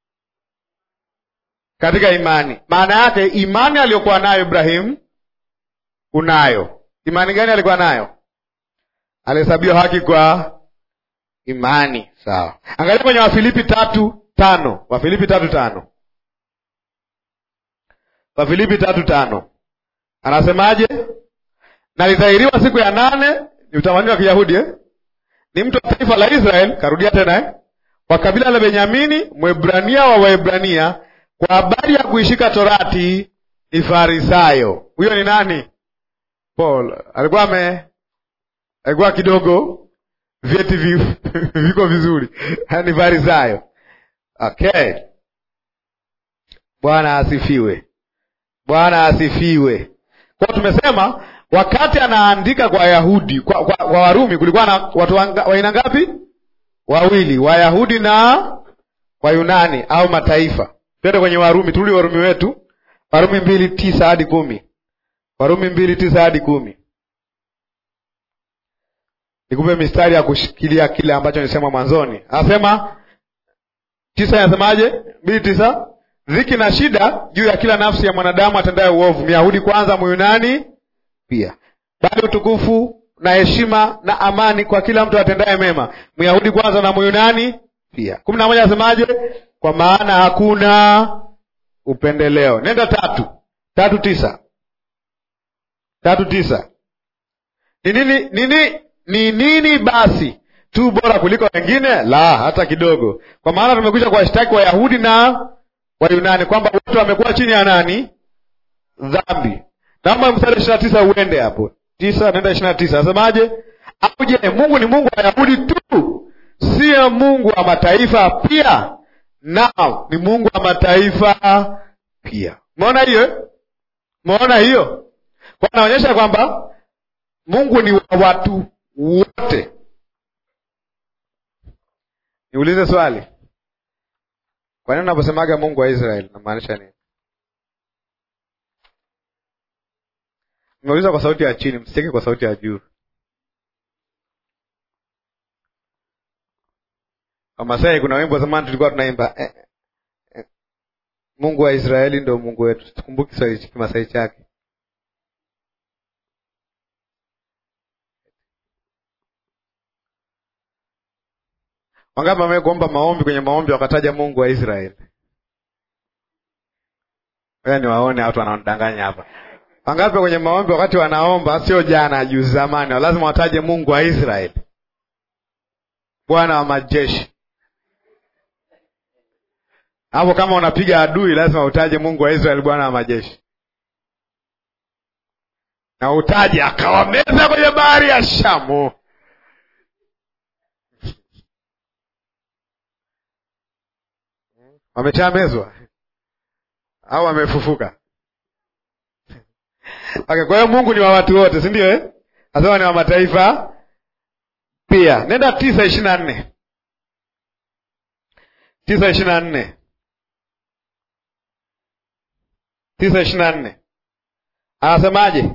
katika imani? Maana yake imani aliyokuwa nayo Ibrahim unayo Imani gani alikuwa nayo? Alihesabiwa haki kwa imani. Sawa, angalia kwenye Wafilipi tatu tano Wafilipi tatu tano Wafilipi tatu tano anasemaje? Nalidhahiriwa siku ya nane, ni utamaduni wa Kiyahudi eh? Ni mtu wa taifa la Israel, karudia tena eh? wa kabila la Benyamini, Mwebrania wa Waebrania, kwa habari ya kuishika Torati ni Farisayo. Huyo ni nani? Paul alikuwa ame alikuwa kidogo vyeti viko vizuri ni Farisayo. Okay, Bwana asifiwe, Bwana asifiwe. Kwa tumesema wakati anaandika kwa Wayahudi kwa, kwa, kwa Warumi kulikuwa na watu wa aina ngapi? Wawili, Wayahudi na Wayunani au mataifa. Twende kwenye Warumi, turudi Warumi wetu, Warumi mbili tisa hadi kumi Warumi mbili tisa hadi kumi. Nikupe mistari ya kushikilia kile ambacho nilisema mwanzoni. Anasema tisa, inasemaje? mbili tisa, dhiki na shida juu ya kila nafsi ya mwanadamu atendaye uovu, Myahudi kwanza, Myunani pia, bali utukufu na heshima na amani kwa kila mtu atendaye mema, Myahudi kwanza na Myunani pia. kumi na moja, anasemaje? Kwa maana hakuna upendeleo. Nenda tatu tatu tisa tatu tisa ni nini nini ni nini basi tu bora kuliko wengine? La, hata kidogo. Kwa maana tumekwisha kuwashtaki Wayahudi na Wayunani kwamba wote wamekuwa chini ya nani? Dhambi. Naomba mstari ishirini na tisa uende hapo tisa, nenda ishirini na tisa asemaje? Au je, Mungu ni Mungu wa Wayahudi tu, siyo Mungu wa mataifa pia? Naam, ni Mungu wa mataifa pia. Umeona hiyo? Umeona hiyo? Kwa anaonyesha kwamba Mungu ni wa watu wote. Niulize swali, kwa nini unaposemaga Mungu wa Israeli namaanisha nini? Nimeuliza kwa sauti ya chini, msicheke kwa sauti ya juu. Wamasai kuna wimbo zamani tulikuwa tunaimba eh, eh, Mungu wa Israeli ndio Mungu wetu. Tukumbuki Kiswahili Kimasai chake Wangapi wame kuomba maombi kwenye maombi wakataja Mungu wa Israeli? Wewe ni waone watu wanaodanganya hapa. Wangapi kwenye maombi wakati wanaomba, sio jana, juzi, zamani, lazima wataje Mungu wa Israeli, Bwana wa majeshi. Hapo kama unapiga adui, lazima utaje Mungu wa Israeli, Bwana wa majeshi, na utaje akawameza kwenye bahari ya Shamu. Wameshamezwa au wamefufuka? Okay, kwa hiyo Mungu ni wa watu wote, si ndio eh? Asema ni wa mataifa pia. Nenda tisa ishirini na nne tisa ishirini na nne tisa ishirini na nne anasemaje?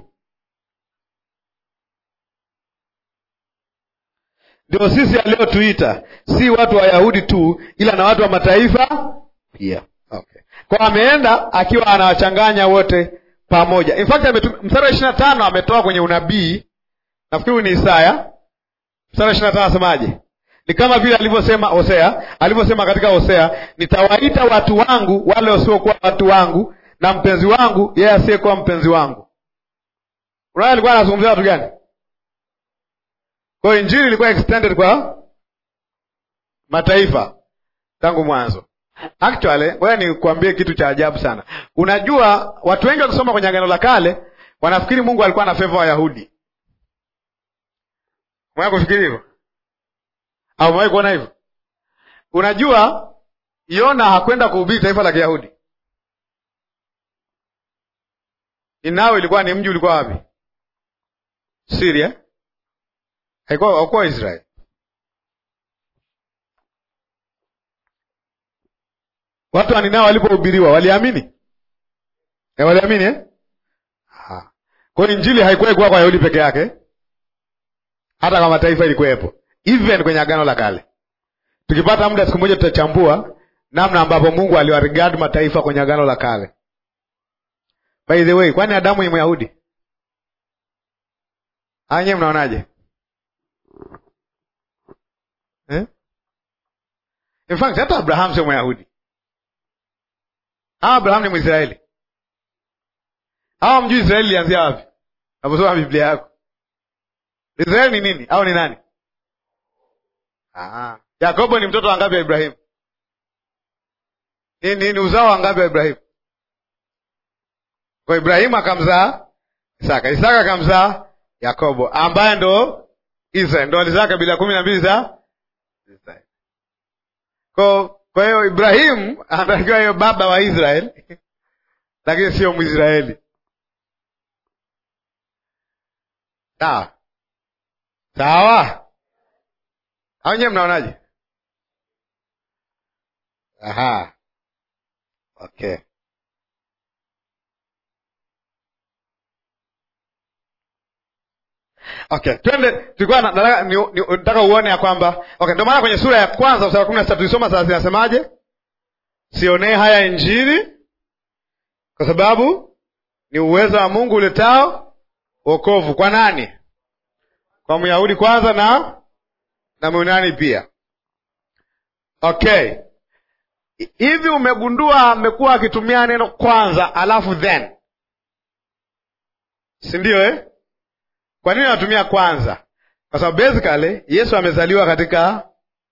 Ndio sisi aliyotuita si watu wa Wayahudi tu, ila na watu wa mataifa pia. Okay, kwa ameenda akiwa anawachanganya wote pamoja. In fact mstari wa ishirini na tano ametoa kwenye unabii, nafikiri ni Isaya. Mstari wa ishirini na tano anasemaje? Ni kama vile alivyosema Hosea, alivyosema katika Hosea, nitawaita watu wangu wale wasiokuwa watu wangu, na mpenzi wangu yeye asiyekuwa mpenzi wangu. Unaona alikuwa anazungumzia watu gani? Kwa hiyo injili ilikuwa extended kwa mataifa tangu mwanzo. Actually, ngoja nikuambie kitu cha ajabu sana. Unajua, watu wengi wakisoma kwenye Agano la Kale wanafikiri Mungu alikuwa na favor Wayahudi. Umewahi kufikiri hivyo au umewahi kuona hivyo? Unajua, Yona hakwenda kuhubiri taifa la Kiyahudi. Ninawi ilikuwa ni mji ulikuwa wapi? Syria. Haikuwa hakuwa Israeli. Watu wa Ninawi walipohubiriwa waliamini? E, waliamini eh? Kwa hiyo injili haikuwa kuwa kwa Wayahudi peke yake, hata kwa mataifa ilikuwepo, even kwenye agano la kale. Tukipata muda siku moja tutachambua namna ambapo Mungu aliwaregard mataifa kwenye agano la kale. By the way, kwani Adamu ni Myahudi? Anye, mnaonaje eh? In fact hata Abraham sio Myahudi. Hawa Abraham ni Mwisraeli. Hawa mjui Israeli ilianzia wapi? Naposoma Biblia yako, Israeli ni nini au ni nani? Ah, Yakobo ni mtoto wangapi wa Ibrahimu? Ni, ni, ni uzao wangapi wa Ibrahimu? Kwa Ibrahimu akamzaa Isaka, Isaka akamzaa Yakobo ambaye ndo Israeli, ndo alizaa kabila kumi na mbili za Israeli. Kwa kwa hiyo Ibrahimu anatakiwa hiyo baba wa Israeli lakini sio Mwisraeli. Sawa sawa, au nyewe mnaonaje? Aha, okay. Okay, twende. Tulikuwa nataka uone ya kwamba okay, ndio maana kwenye sura ya kwanza mstari wa kumi na sita tulisoma sasa, zinasemaje? Sionee haya Injili kwa sababu ni uwezo wa Mungu uletao wokovu kwa nani? Kwa Myahudi kwanza na na Myunani pia. Okay, hivi umegundua amekuwa akitumia neno kwanza alafu then, si ndio eh? Kwa nini anatumia kwanza? Kwa sababu basically Yesu amezaliwa katika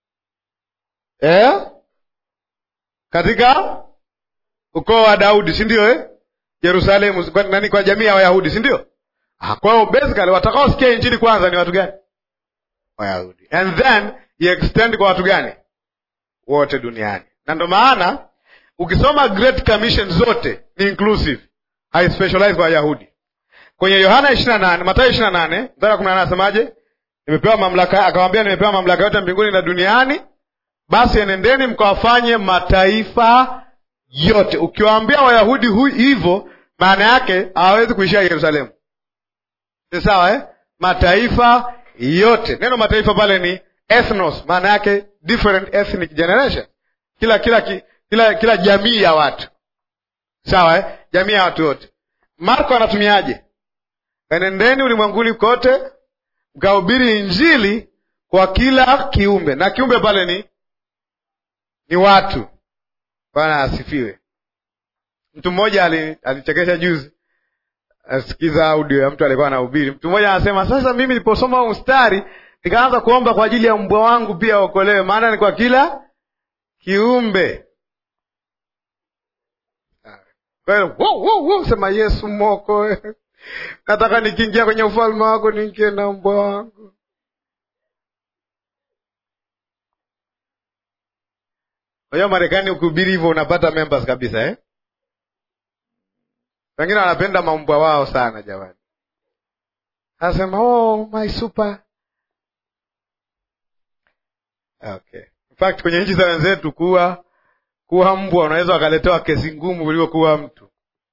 eh? katika ukoo wa Daudi, si ndio eh? Yerusalemu, kwa, nani kwa jamii ya Wayahudi, si ndio? Ah, kwa hiyo basically watakaosikia injili kwanza ni watu gani? Wayahudi. And then he extend kwa watu gani? Wote duniani. Na ndio maana ukisoma Great Commission zote ni inclusive, hai specialize kwa Wayahudi. Kwenye Yohana ishirini na nane Mathayo ishirini na nane mstari wa kumi na nane asemaje? Nimepewa mamlaka, akamwambia nimepewa mamlaka yote mbinguni na duniani, basi enendeni mkawafanye mataifa yote. Ukiwaambia Wayahudi hivyo, maana yake hawawezi kuishia Yerusalemu, si sawa eh? Mataifa yote. Neno mataifa pale ni ethnos, maana yake different ethnic generation, kila kila kila kila jamii ya watu, sawa eh? Jamii ya watu wote. Marko anatumiaje? Enendeni ulimwenguni kote mkahubiri Injili kwa kila kiumbe, na kiumbe pale ni ni watu. Bwana asifiwe. Mtu mmoja alichekesha juzi, asikiza audio ya mtu alikuwa anahubiri. Mtu mmoja anasema, sasa mimi niliposoma huu mstari nikaanza kuomba kwa ajili ya mbwa wangu pia waokolewe, maana ni kwa kila kiumbe. Kwa hiyo wow, wow, wow, sema Yesu moko nataka nikiingia kwenye ufalme wako niingie na mbwa wangu. Kwa hiyo Marekani ukihubiri hivyo unapata members kabisa eh? Wengine wanapenda maumbwa wao sana jamani, anasema oh, my super okay. In fact kwenye nchi za wenzetu kuwa kuwa mbwa unaweza wakaletewa kesi ngumu kuliko kuwa mtu.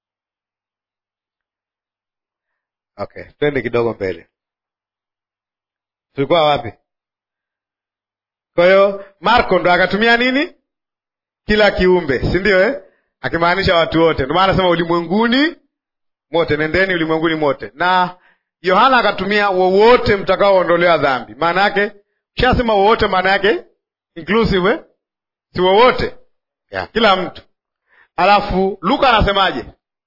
Okay, twende kidogo mbele. Tulikuwa wapi? Kwa hiyo Marko ndo akatumia nini? Kila kiumbe, si ndio eh? Akimaanisha watu wote. Ndio maana anasema ulimwenguni mote, nendeni ulimwenguni mote. Na Yohana akatumia wowote mtakaoondolewa dhambi. Maana yake shasema wowote, maana yake inclusive eh? si wowote ya kila mtu. Alafu Luka anasemaje?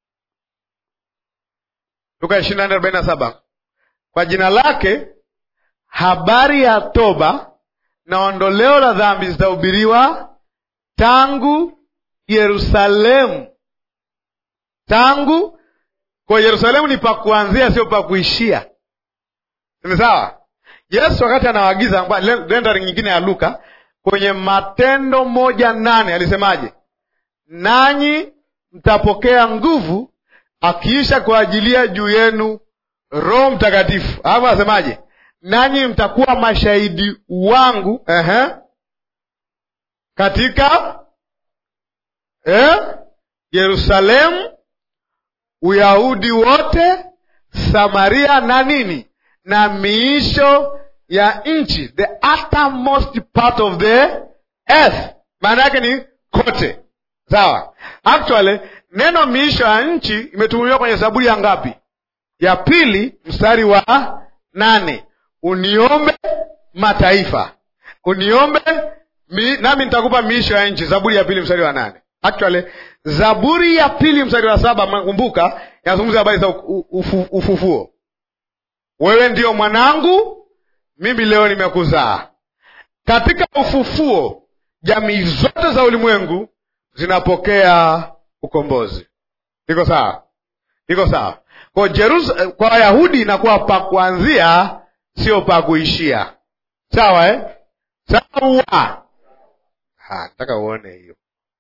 Luka ishirini na nne arobaini na saba kwa jina lake habari ya toba na ondoleo la dhambi zitahubiriwa tangu Yerusalemu. Tangu kwa Yerusalemu ni pa kuanzia, sio pa kuishia. Ni sawa? Yesu wakati anawaagiza rendering nyingine ya Luka kwenye Matendo moja nane alisemaje? Nanyi mtapokea nguvu akiisha kuajilia juu yenu Roho Mtakatifu. Alafu anasemaje? Nanyi mtakuwa mashahidi wangu ehe, katika eh, Yerusalemu, Uyahudi wote, Samaria na nini na miisho ya nchi, the uttermost part of the earth. Maana yake ni kote, sawa. Actually neno miisho ya nchi imetumiwa kwenye Zaburi ya ngapi? Ya pili mstari wa nane uniombe mataifa, uniombe mi, nami nitakupa miisho ya nchi. Zaburi ya pili mstari wa nane. Actually Zaburi ya pili mstari wa saba mnakumbuka, inazungumza habari za ufu, ufufuo. Wewe ndiyo mwanangu, mimi leo nimekuzaa. Katika ufufuo, jamii zote za ulimwengu zinapokea ukombozi. Iko sawa? Iko sawa? Kwa Jerusalem, kwa Wayahudi inakuwa pa kuanzia, sio pa kuishia. Sawa eh? Sawa. Ha, nataka uone hiyo.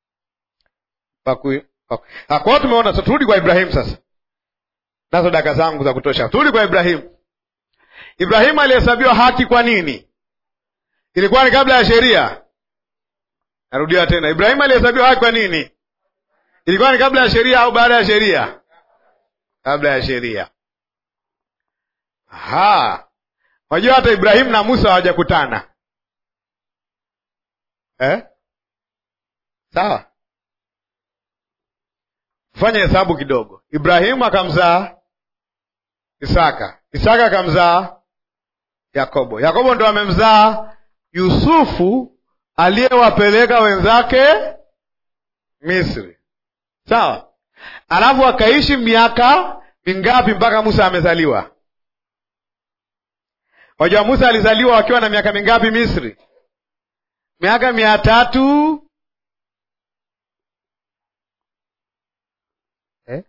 Paku, paku. Ha, kwa hiyo tumeona, so turudi kwa Ibrahimu sasa. Nazo daka zangu za kutosha. Turudi kwa Ibrahimu. Ibrahimu alihesabiwa haki kwa nini? Ilikuwa ni kabla ya sheria. Narudia tena, Ibrahimu alihesabiwa haki kwa nini? Ilikuwa ni kabla ya sheria au baada ya sheria? Kabla ya sheria. Aha, unajua hata Ibrahimu na Musa hawajakutana eh? Sawa, fanya hesabu kidogo. Ibrahimu akamzaa Isaka, Isaka akamzaa Yakobo, Yakobo ndo amemzaa Yusufu aliyewapeleka wenzake Misri. Sawa, alafu akaishi miaka mingapi mpaka Musa amezaliwa? Wajua Musa alizaliwa wakiwa na miaka mingapi Misri? Miaka mia tatu eh?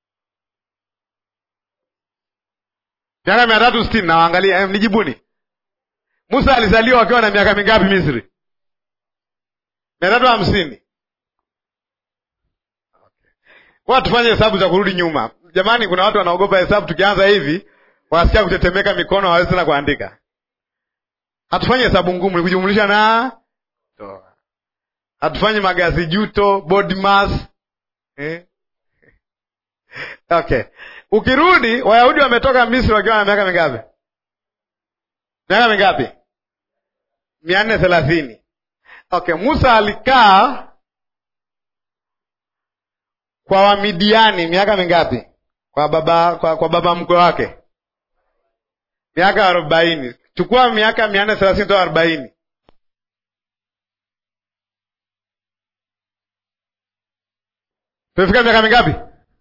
miaka mia tatu sitini nawaangalia, eh, nijibuni. Musa alizaliwa wakiwa na miaka mingapi Misri? mia tatu hamsini. Kwa tufanye hesabu za kurudi nyuma. Jamani, kuna watu wanaogopa hesabu, tukianza hivi wanasikia kutetemeka mikono, hawawezi tena kuandika. Hatufanye hesabu ngumu, ni kujumlisha na toa. Hatufanye magazi juto, body mass eh? Okay, ukirudi Wayahudi wametoka Misri wakiwa na miaka mingapi? Miaka mingapi? mia nne thelathini. Okay, Musa alikaa kwa Wamidiani miaka mingapi? Kwa baba kwa, kwa baba mkwe wake miaka arobaini. Chukua miaka mia nne thelathini toa arobaini, tumefika miaka mingapi?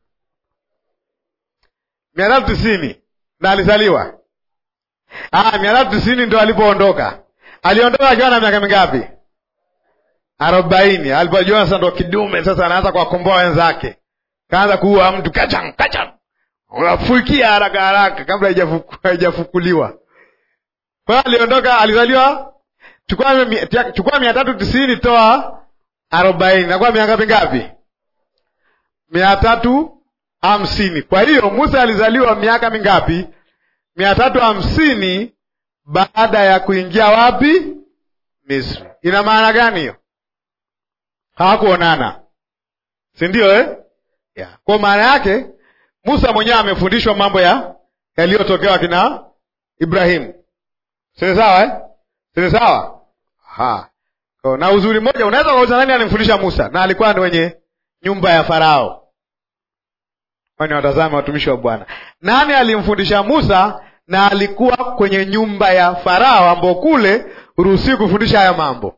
mia tatu tisini na alizaliwa ah, mia tatu tisini ndo alipoondoka. Aliondoka akiwa na miaka mingapi? arobaini. Alipojua sasa ndo kidume sasa, anaanza kuwakomboa wenzake, kaanza kuua mtu kachang kachang, unafuikia haraka haraka kabla haijafukuliwa. Kwa hiyo aliondoka, alizaliwa, chukua mia tatu tisini toa arobaini, nakuwa miaka mingapi? mia tatu hamsini. Kwa hiyo Musa alizaliwa miaka mingapi? mia tatu hamsini baada ya kuingia wapi? Misri. Ina maana gani hiyo? Hawakuonana, si ndio eh? yeah. Kwa maana yake Musa mwenyewe amefundishwa mambo ya yaliyotokewa kina Ibrahimu, sini sawa eh? sini sawa ha. Kwa, na uzuri mmoja unaweza kuuliza nani alimfundisha Musa, na alikuwa ni wenye nyumba ya Farao. Kwani watazame watumishi wa Bwana, nani alimfundisha Musa na alikuwa kwenye nyumba ya Farao, ambao kule huruhusiwi kufundisha haya mambo.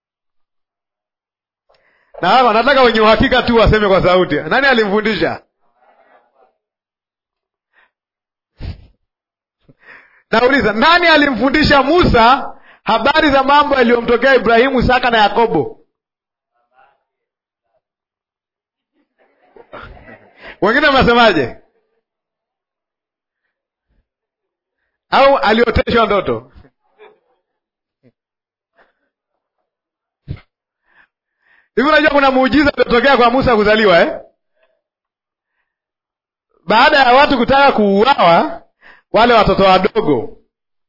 Na hapa nataka wenye uhakika tu waseme kwa sauti, nani alimfundisha? Nauliza, nani alimfundisha Musa habari za mambo yaliyomtokea Ibrahimu, Isaka na Yakobo? Wengine mnasemaje? Au alioteshwa ndoto? Hivi unajua kuna muujiza uliotokea kwa Musa kuzaliwa eh? Baada ya watu kutaka kuuawa wale watoto wadogo,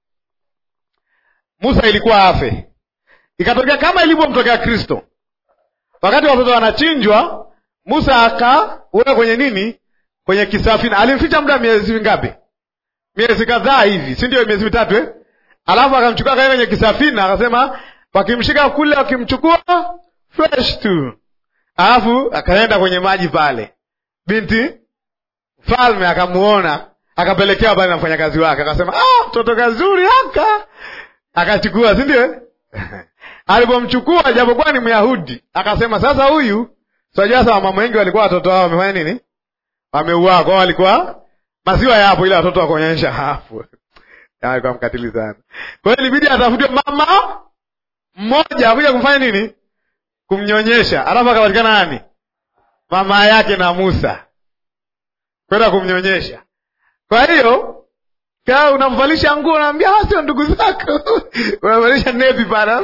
Musa ilikuwa afe. Ikatokea kama ilivyomtokea Kristo, wakati watoto wanachinjwa, Musa akaweka kwenye nini, kwenye kisafina. Alimficha muda miezi mingapi? Miezi kadhaa hivi, si ndio? Miezi mitatu eh? Alafu akamchukua kae kwenye kisafina, akasema wakimshika kule, wakimchukua fresh tu, alafu akaenda kwenye maji pale. Binti mfalme akamuona, akapelekea pale na mfanyakazi wake, akasema ah, mtoto kazuri haka, akachukua, si ndio? Alipomchukua japokuwa ni Myahudi, akasema sasa huyu Unajua sasa wamama wengi walikuwa watoto wao wamefanya nini? Wameuaa kwao, walikuwa maziwa yapo, ila watoto wakuonyesha hapo. Alikuwa mkatili sana. Kwa hiyo ilibidi atafute mama mmoja akuja kumfanya nini? Kumnyonyesha. Alafu akapatikana nani? Mama yake na Musa kwenda kumnyonyesha. Kwa hiyo kaa unamvalisha nguo, unaambia hawa sio ndugu zako, unamvalisha nepi pana,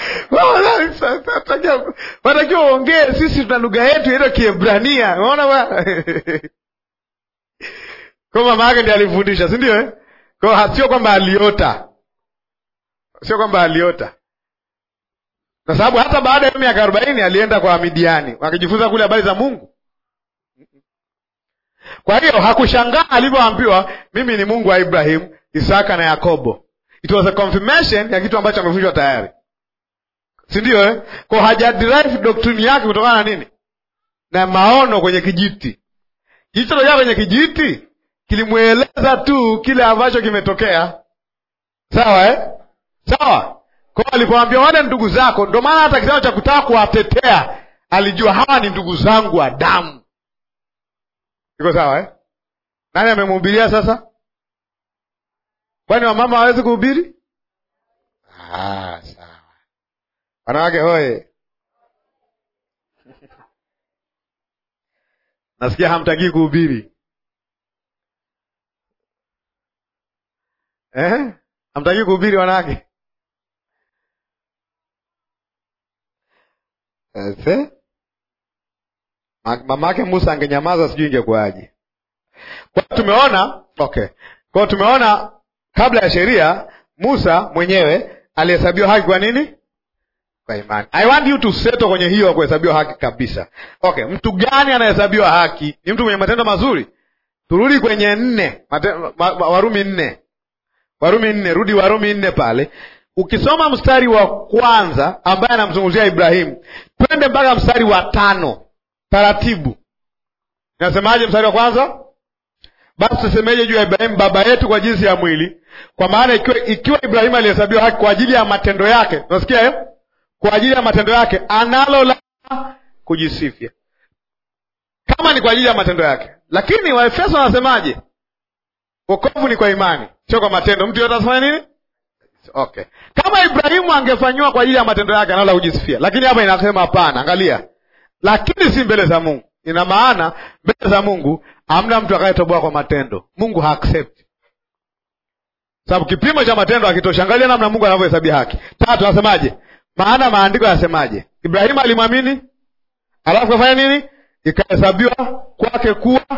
watakiwa uongee, sisi tuna lugha yetu ile Kiebrania. Unaona bwana kwa mama yake ndiye alifundisha, si ndio eh? Kwa sio kwamba aliota, sio kwamba aliota, kwa sababu hata baada ya miaka arobaini alienda kwa Midiani wakijifunza kule habari za Mungu. Kwa hiyo hakushangaa alivyoambiwa mimi ni Mungu wa Ibrahimu, Isaka na Yakobo. It was a confirmation ya kitu ambacho amefunzwa tayari, si ndio eh? Kwa hajaderive doctrine yake kutokana na nini? Na maono kwenye kijiti. Kilichotokea kwenye kijiti kilimweleza tu kile ambacho kimetokea, sawa eh? Sawa. Kwa alipoambia wale ndugu zako, ndio maana hata kitendo cha kutaka kuwatetea alijua hawa ni ndugu zangu wa damu. Iko sawa eh? Nani amemhubiria sasa? Kwani wamama hawezi kuhubiri? Ah, sawa. Wanawake hoye! Nasikia hamtakii kuhubiri eh? Hamtakii kuhubiri wanawake Ese? Mamake Musa angenyamaza, sijui ingekuwaje. Kwa tumeona okay, kwa tumeona kabla ya sheria Musa mwenyewe alihesabiwa haki kwa nini? Kwa imani. I want you to settle kwenye hiyo ya kuhesabiwa haki kabisa. Okay, mtu gani anahesabiwa haki? Ni mtu mwenye matendo mazuri. Turudi kwenye nne mate, ma, Warumi nne Warumi nne, rudi Warumi nne pale ukisoma mstari wa kwanza ambaye anamzungumzia Ibrahimu, twende mpaka mstari wa tano taratibu. Inasemaje mstari wa kwanza? Basi tusemeje juu ya Ibrahimu baba yetu kwa jinsi ya mwili? Kwa maana ikiwa, ikiwa Ibrahimu alihesabiwa haki kwa ajili ya matendo yake, unasikia eh? Kwa ajili ya matendo yake analo la kujisifia, kama ni kwa ajili ya matendo yake. Lakini Waefeso wanasemaje? Wokovu ni kwa imani, sio kwa matendo. Mtu yote atafanya nini? Okay, kama Ibrahimu angefanyiwa kwa ajili ya matendo yake analo la kujisifia, lakini hapa inasema hapana. Angalia, lakini si mbele za Mungu. Ina maana mbele za Mungu hamna mtu akayetoboa kwa matendo. Mungu ha accept sababu kipimo cha matendo hakitoshi. Angalia namna Mungu anavyohesabia haki. Tatu, anasemaje? Maana maandiko yanasemaje? Ibrahimu alimwamini, alafu kafanya nini? Ikahesabiwa kwake kuwa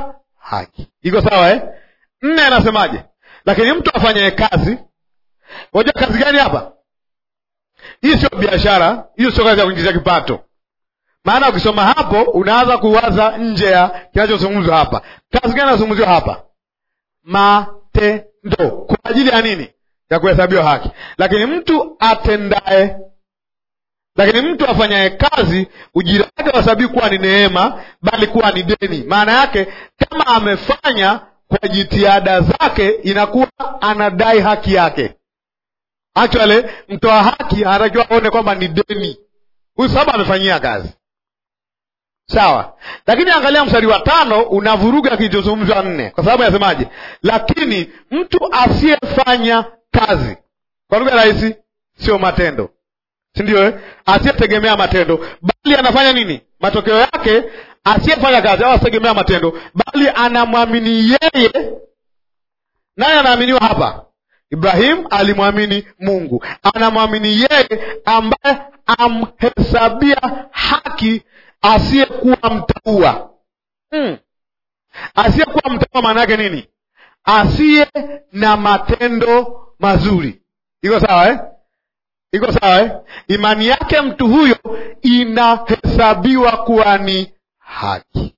haki. Iko sawa eh? Nne anasemaje? Lakini mtu afanyaye kazi, unajua kazi gani hapa? Hii sio biashara, hiyo sio kazi ya kuingizia kipato. Maana ukisoma hapo unaanza kuwaza nje ya kinachozungumzwa hapa. Kazi gani inazungumziwa hapa? Matendo. Kwa ajili ya nini? Ya kuhesabiwa haki. Lakini mtu atendaye lakini mtu afanyaye kazi ujira wake wasabii kuwa ni neema, bali kuwa ni deni. Maana yake kama amefanya kwa jitihada zake, inakuwa anadai haki yake. Actually, mtoa haki anatakiwa aone kwamba ni deni, huyu sababu amefanyia kazi. Sawa, lakini angalia mstari wa tano unavuruga kilichozungumzwa nne, kwa sababu anasemaje? Lakini mtu asiyefanya kazi, kwa lugha rahisi, sio matendo si ndio eh? Asiyetegemea matendo bali anafanya nini? Matokeo yake asiyefanya kazi au asitegemea matendo, bali anamwamini yeye. Naye anaaminiwa hapa. Ibrahim alimwamini Mungu, anamwamini yeye ambaye amhesabia haki asiyekuwa mtaua. Hmm. Asiyekuwa mtaua maana yake nini? Asiye na matendo mazuri. Iko sawa eh? iko sawa eh? Imani yake mtu huyo inahesabiwa kuwa ni haki.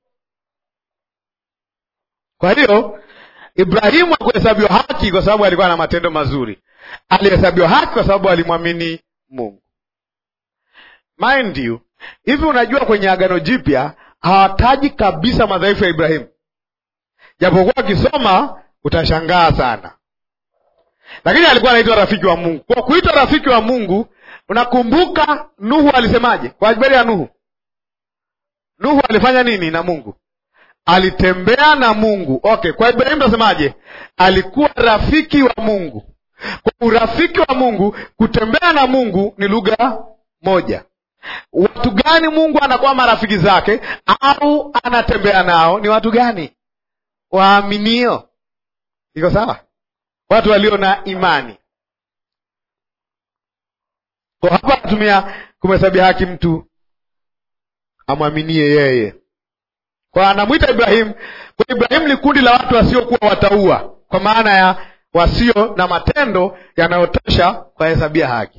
Kwa hiyo Ibrahimu hakuhesabiwa haki kwa sababu alikuwa na matendo mazuri, alihesabiwa haki kwa sababu alimwamini Mungu. Mind you, hivi unajua kwenye Agano Jipya hawataji kabisa madhaifu ya Ibrahimu, japokuwa akisoma utashangaa sana lakini alikuwa anaitwa rafiki wa Mungu. Kwa kuitwa rafiki wa Mungu, unakumbuka Nuhu alisemaje kwa habari ya Nuhu? Nuhu alifanya nini na Mungu? Alitembea na Mungu. Okay, kwa Ibrahimu tunasemaje? Alikuwa rafiki wa Mungu. Kwa urafiki wa Mungu, kutembea na Mungu ni lugha moja. Watu gani Mungu anakuwa marafiki zake au anatembea nao? Ni watu gani? Waaminio. Iko sawa? watu walio na imani. Kwa hapa anatumia kumhesabia haki mtu amwaminie yeye. Kwa anamwita Ibrahimu. Kwa Ibrahimu ni kundi la watu wasiokuwa wataua, kwa maana ya wasio na matendo yanayotosha kuwahesabia haki.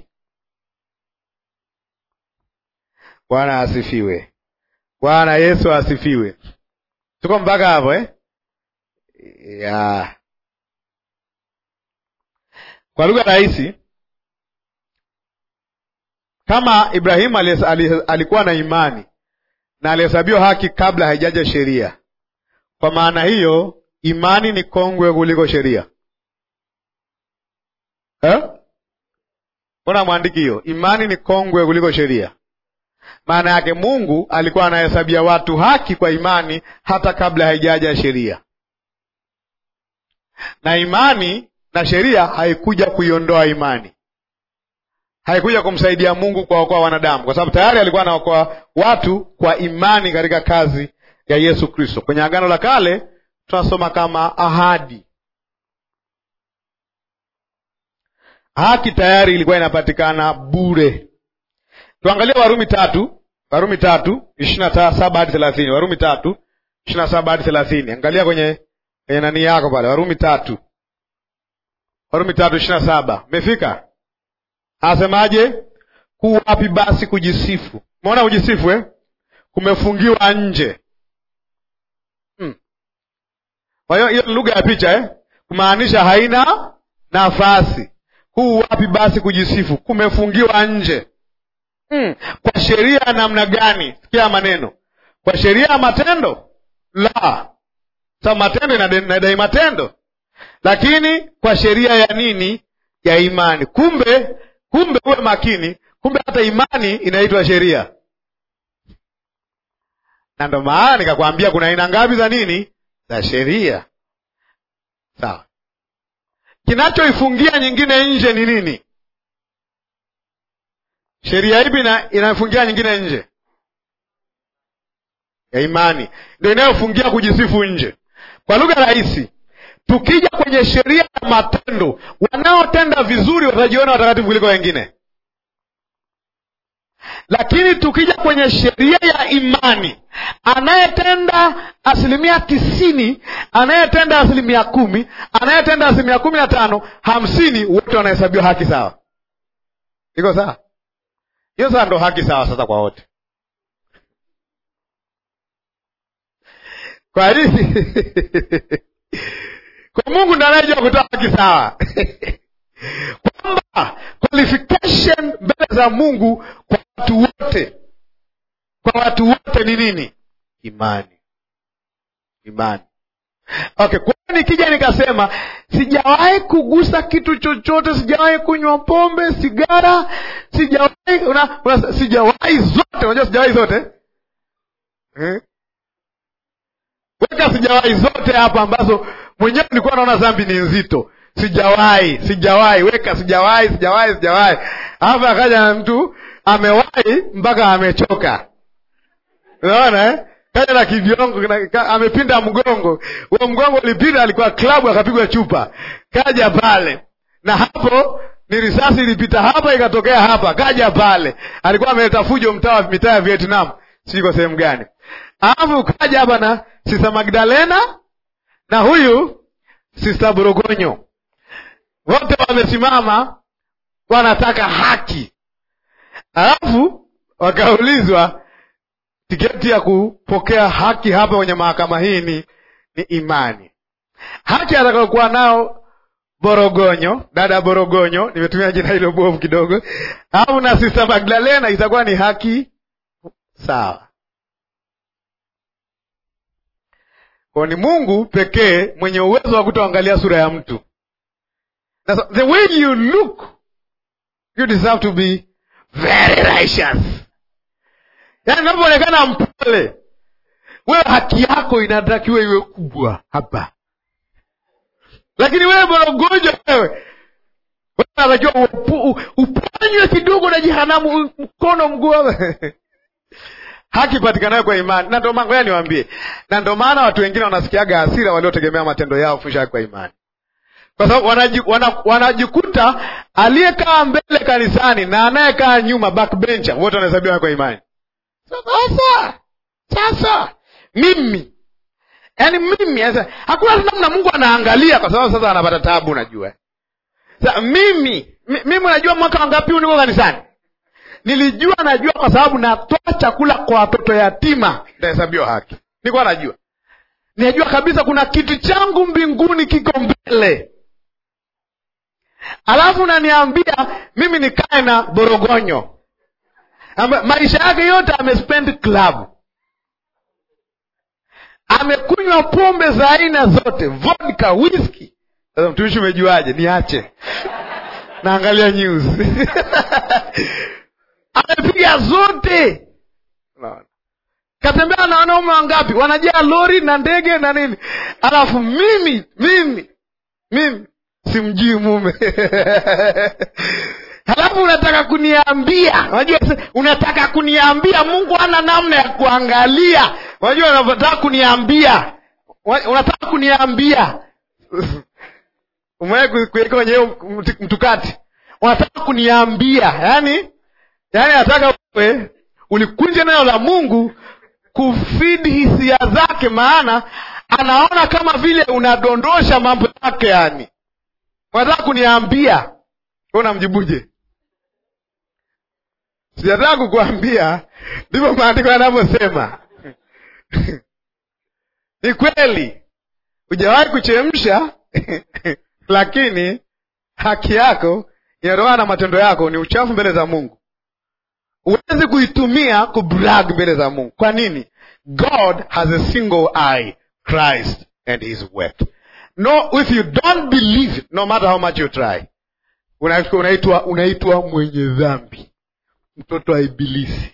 Bwana asifiwe. Bwana Yesu asifiwe. Tuko mpaka hapo eh? yeah. Kwa lugha rahisi, kama Ibrahimu alikuwa na imani na alihesabiwa haki kabla haijaja sheria, kwa maana hiyo imani ni kongwe kuliko sheria eh? Mbona mwandiki hiyo? Imani ni kongwe kuliko sheria. Maana yake Mungu alikuwa anahesabia watu haki kwa imani hata kabla haijaja sheria, na imani na sheria haikuja kuiondoa imani, haikuja kumsaidia Mungu kuwaokoa wanadamu, kwa sababu tayari alikuwa anaokoa watu kwa imani katika kazi ya Yesu Kristo. Kwenye Agano la Kale tunasoma kama ahadi. Haki tayari ilikuwa inapatikana bure. Tuangalie Warumi tatu, Warumi tatu ishirini na saba hadi thelathini. Warumi tatu ishirini na saba hadi thelathini. Angalia kwenye kwenye nani yako pale, Warumi tatu Warumi tatu ishirini na saba. Umefika? Anasemaje? Kuwapi basi kujisifu? Umeona kujisifu eh? Kumefungiwa nje. Hmm. Kwa hiyo hiyo ni lugha ya picha eh? Kumaanisha haina nafasi. Huu wapi basi kujisifu? Kumefungiwa nje. Hmm. Kwa sheria ya namna gani? Sikia maneno. Kwa sheria ya matendo? La. Sa matendo inadai matendo lakini kwa sheria ya nini? Ya imani. Kumbe, kumbe uwe makini, kumbe hata imani inaitwa sheria, na ndo maana nikakwambia kuna aina ngapi za nini, za sheria. Sawa, kinachoifungia nyingine nje ni nini? Sheria ipi inayofungia nyingine nje? Ya imani, ndio inayofungia kujisifu nje. Kwa lugha rahisi Tukija kwenye sheria ya matendo, wanaotenda vizuri watajiona watakatifu kuliko wengine, lakini tukija kwenye sheria ya imani anayetenda asilimia tisini anayetenda asilimia kumi anayetenda asilimia kumi na tano hamsini wote wanahesabiwa haki sawa iko sawa hiyo sasa ndo haki sawa sasa kwa wote kwa nini kwa mungu ndo anayejua kutoa haki sawa kwamba qualification mbele za mungu kwa watu wote kwa watu wote ni nini imani imani okay kwa hiyo nikija nikasema sijawahi kugusa kitu chochote sijawahi kunywa pombe sigara sijawahi una, una, sijawahi zote unajua sijawahi zote eh? weka sijawahi zote hapa ambazo mwenyewe nilikuwa naona dhambi ni nzito sijawahi sijawahi weka sijawahi sijawahi sijawahi hapa akaja na mtu amewahi mpaka amechoka unaona eh? kaja na kiviongo na- ka- amepinda mgongo huo mgongo ulipinda alikuwa klabu akapigwa chupa kaja pale na hapo ni risasi ilipita hapa ikatokea hapa kaja pale alikuwa ameleta fujo mtaa wa mitaa ya vietnam siko sehemu gani alafu kaja hapa na sista magdalena na huyu sista borogonyo wote wamesimama wanataka haki alafu wakaulizwa tiketi ya kupokea haki hapa kwenye mahakama hii ni, ni imani haki atakayokuwa nao borogonyo dada borogonyo nimetumia jina hilo bovu kidogo au na sista magdalena itakuwa ni haki sawa kwa ni mungu pekee mwenye uwezo wa kutoangalia sura ya mtu That's, the way you look you deserve to be very righteous yaani unapoonekana mpole wewe haki yako inatakiwa iwe kubwa hapa lakini wewe borogonjwa wewe wewe unatakiwa upu- u- uponywe kidogo na jehanamu mkono mguu hapa. haki patikanayo kwa imani na ndo maana ngoja niwaambie na ndo maana watu wengine wanasikiaga hasira waliotegemea matendo yao kufundisha haki kwa imani kwa sababu wanaji, wana, wanajikuta aliyekaa mbele kanisani na anayekaa nyuma backbencher wote wanahesabiwa haki kwa imani sasa sasa mimi yaani mimi sasa hakuna namna mungu anaangalia kwa sababu sasa anapata tabu najua sasa mimi mi- mimi unajua mwaka wangapi huu niko kanisani nilijua najua kwa sababu natoa chakula kwa watoto yatima nitahesabiwa haki nilikuwa najua najua kabisa kuna kiti changu mbinguni kiko mbele alafu naniambia mimi nikae na borogonyo Amba, maisha yake yote amespend club amekunywa pombe za aina zote vodka whisky sasa mtumishi umejuaje niache naangalia news amepiga zote Unaona? katembea na wanaume wangapi wanajaa lori na ndege na nini alafu mimi mimi mimi simjui mume halafu unataka kuniambia unajua se- unataka kuniambia mungu ana namna ya kuangalia unajua unataka kuniambia Wa- unataka kuniambia umewahi ku- kuweka kwenye hiyo mtu- mtukati unataka kuniambia yani yani nataka wewe ulikunja neno la mungu kufidi hisia zake maana anaona kama vile unadondosha mambo yake yani unataka kuniambia wewe unamjibuje sijataka kukuambia ndivyo maandiko yanavyosema ni kweli hujawahi kuchemsha lakini haki yako inatokana na matendo yako ni uchafu mbele za mungu huwezi kuitumia kubrag mbele za mungu kwa nini god has a single eye christ and his work no if you don't believe it, no matter how much you try una- unaitwa unaitwa mwenye dhambi mtoto wa ibilisi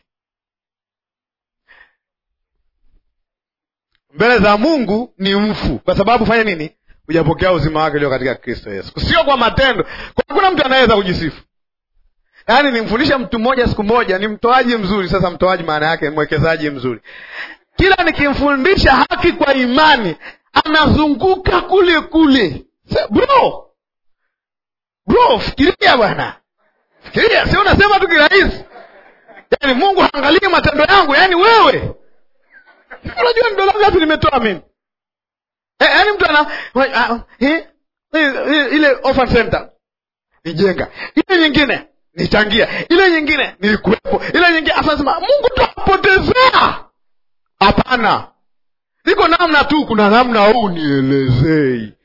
mbele za mungu ni mfu kwa sababu fanya nini hujapokea uzima wake ulio katika kristo yesu sio kwa matendo kwa hakuna mtu anaweza kujisifu yaani nimfundisha mtu mmoja siku moja ni mtoaji mzuri sasa mtoaji maana yake mwekezaji mzuri kila nikimfundisha haki kwa imani anazunguka kule kule Sa- bro bro fikiria bwana fikiria si unasema tu kirahisi yaani mungu haangalii matendo yangu yaani wewe unajua ni dola ngapi nimetoa mimi Eh, yaani mtu ana wa- ah, eh, eh, ile orphan center nijenga ile nyingine nichangia ile nyingine nilikuwepo ile nyingine asanasema mungu tuwapotezea hapana iko namna tu kuna namna huu nielezei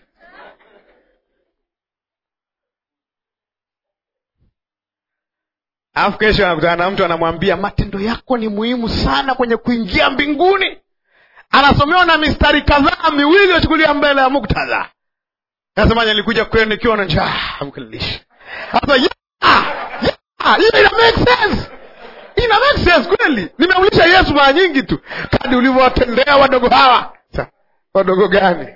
alafu kesho anakutana na mtu anamwambia matendo yako ni muhimu sana kwenye kuingia mbinguni anasomewa na mistari kadhaa miwili wachukulia mbele ya muktadha nasemaje nilikuja kwenu nikiwa na njaa mkanilisha sasa yeah, yeah, hiyo ina make sense ina make sense kweli nimeulisha yesu mara nyingi tu kadi ulivyowatendea wadogo hawa Sa, wadogo gani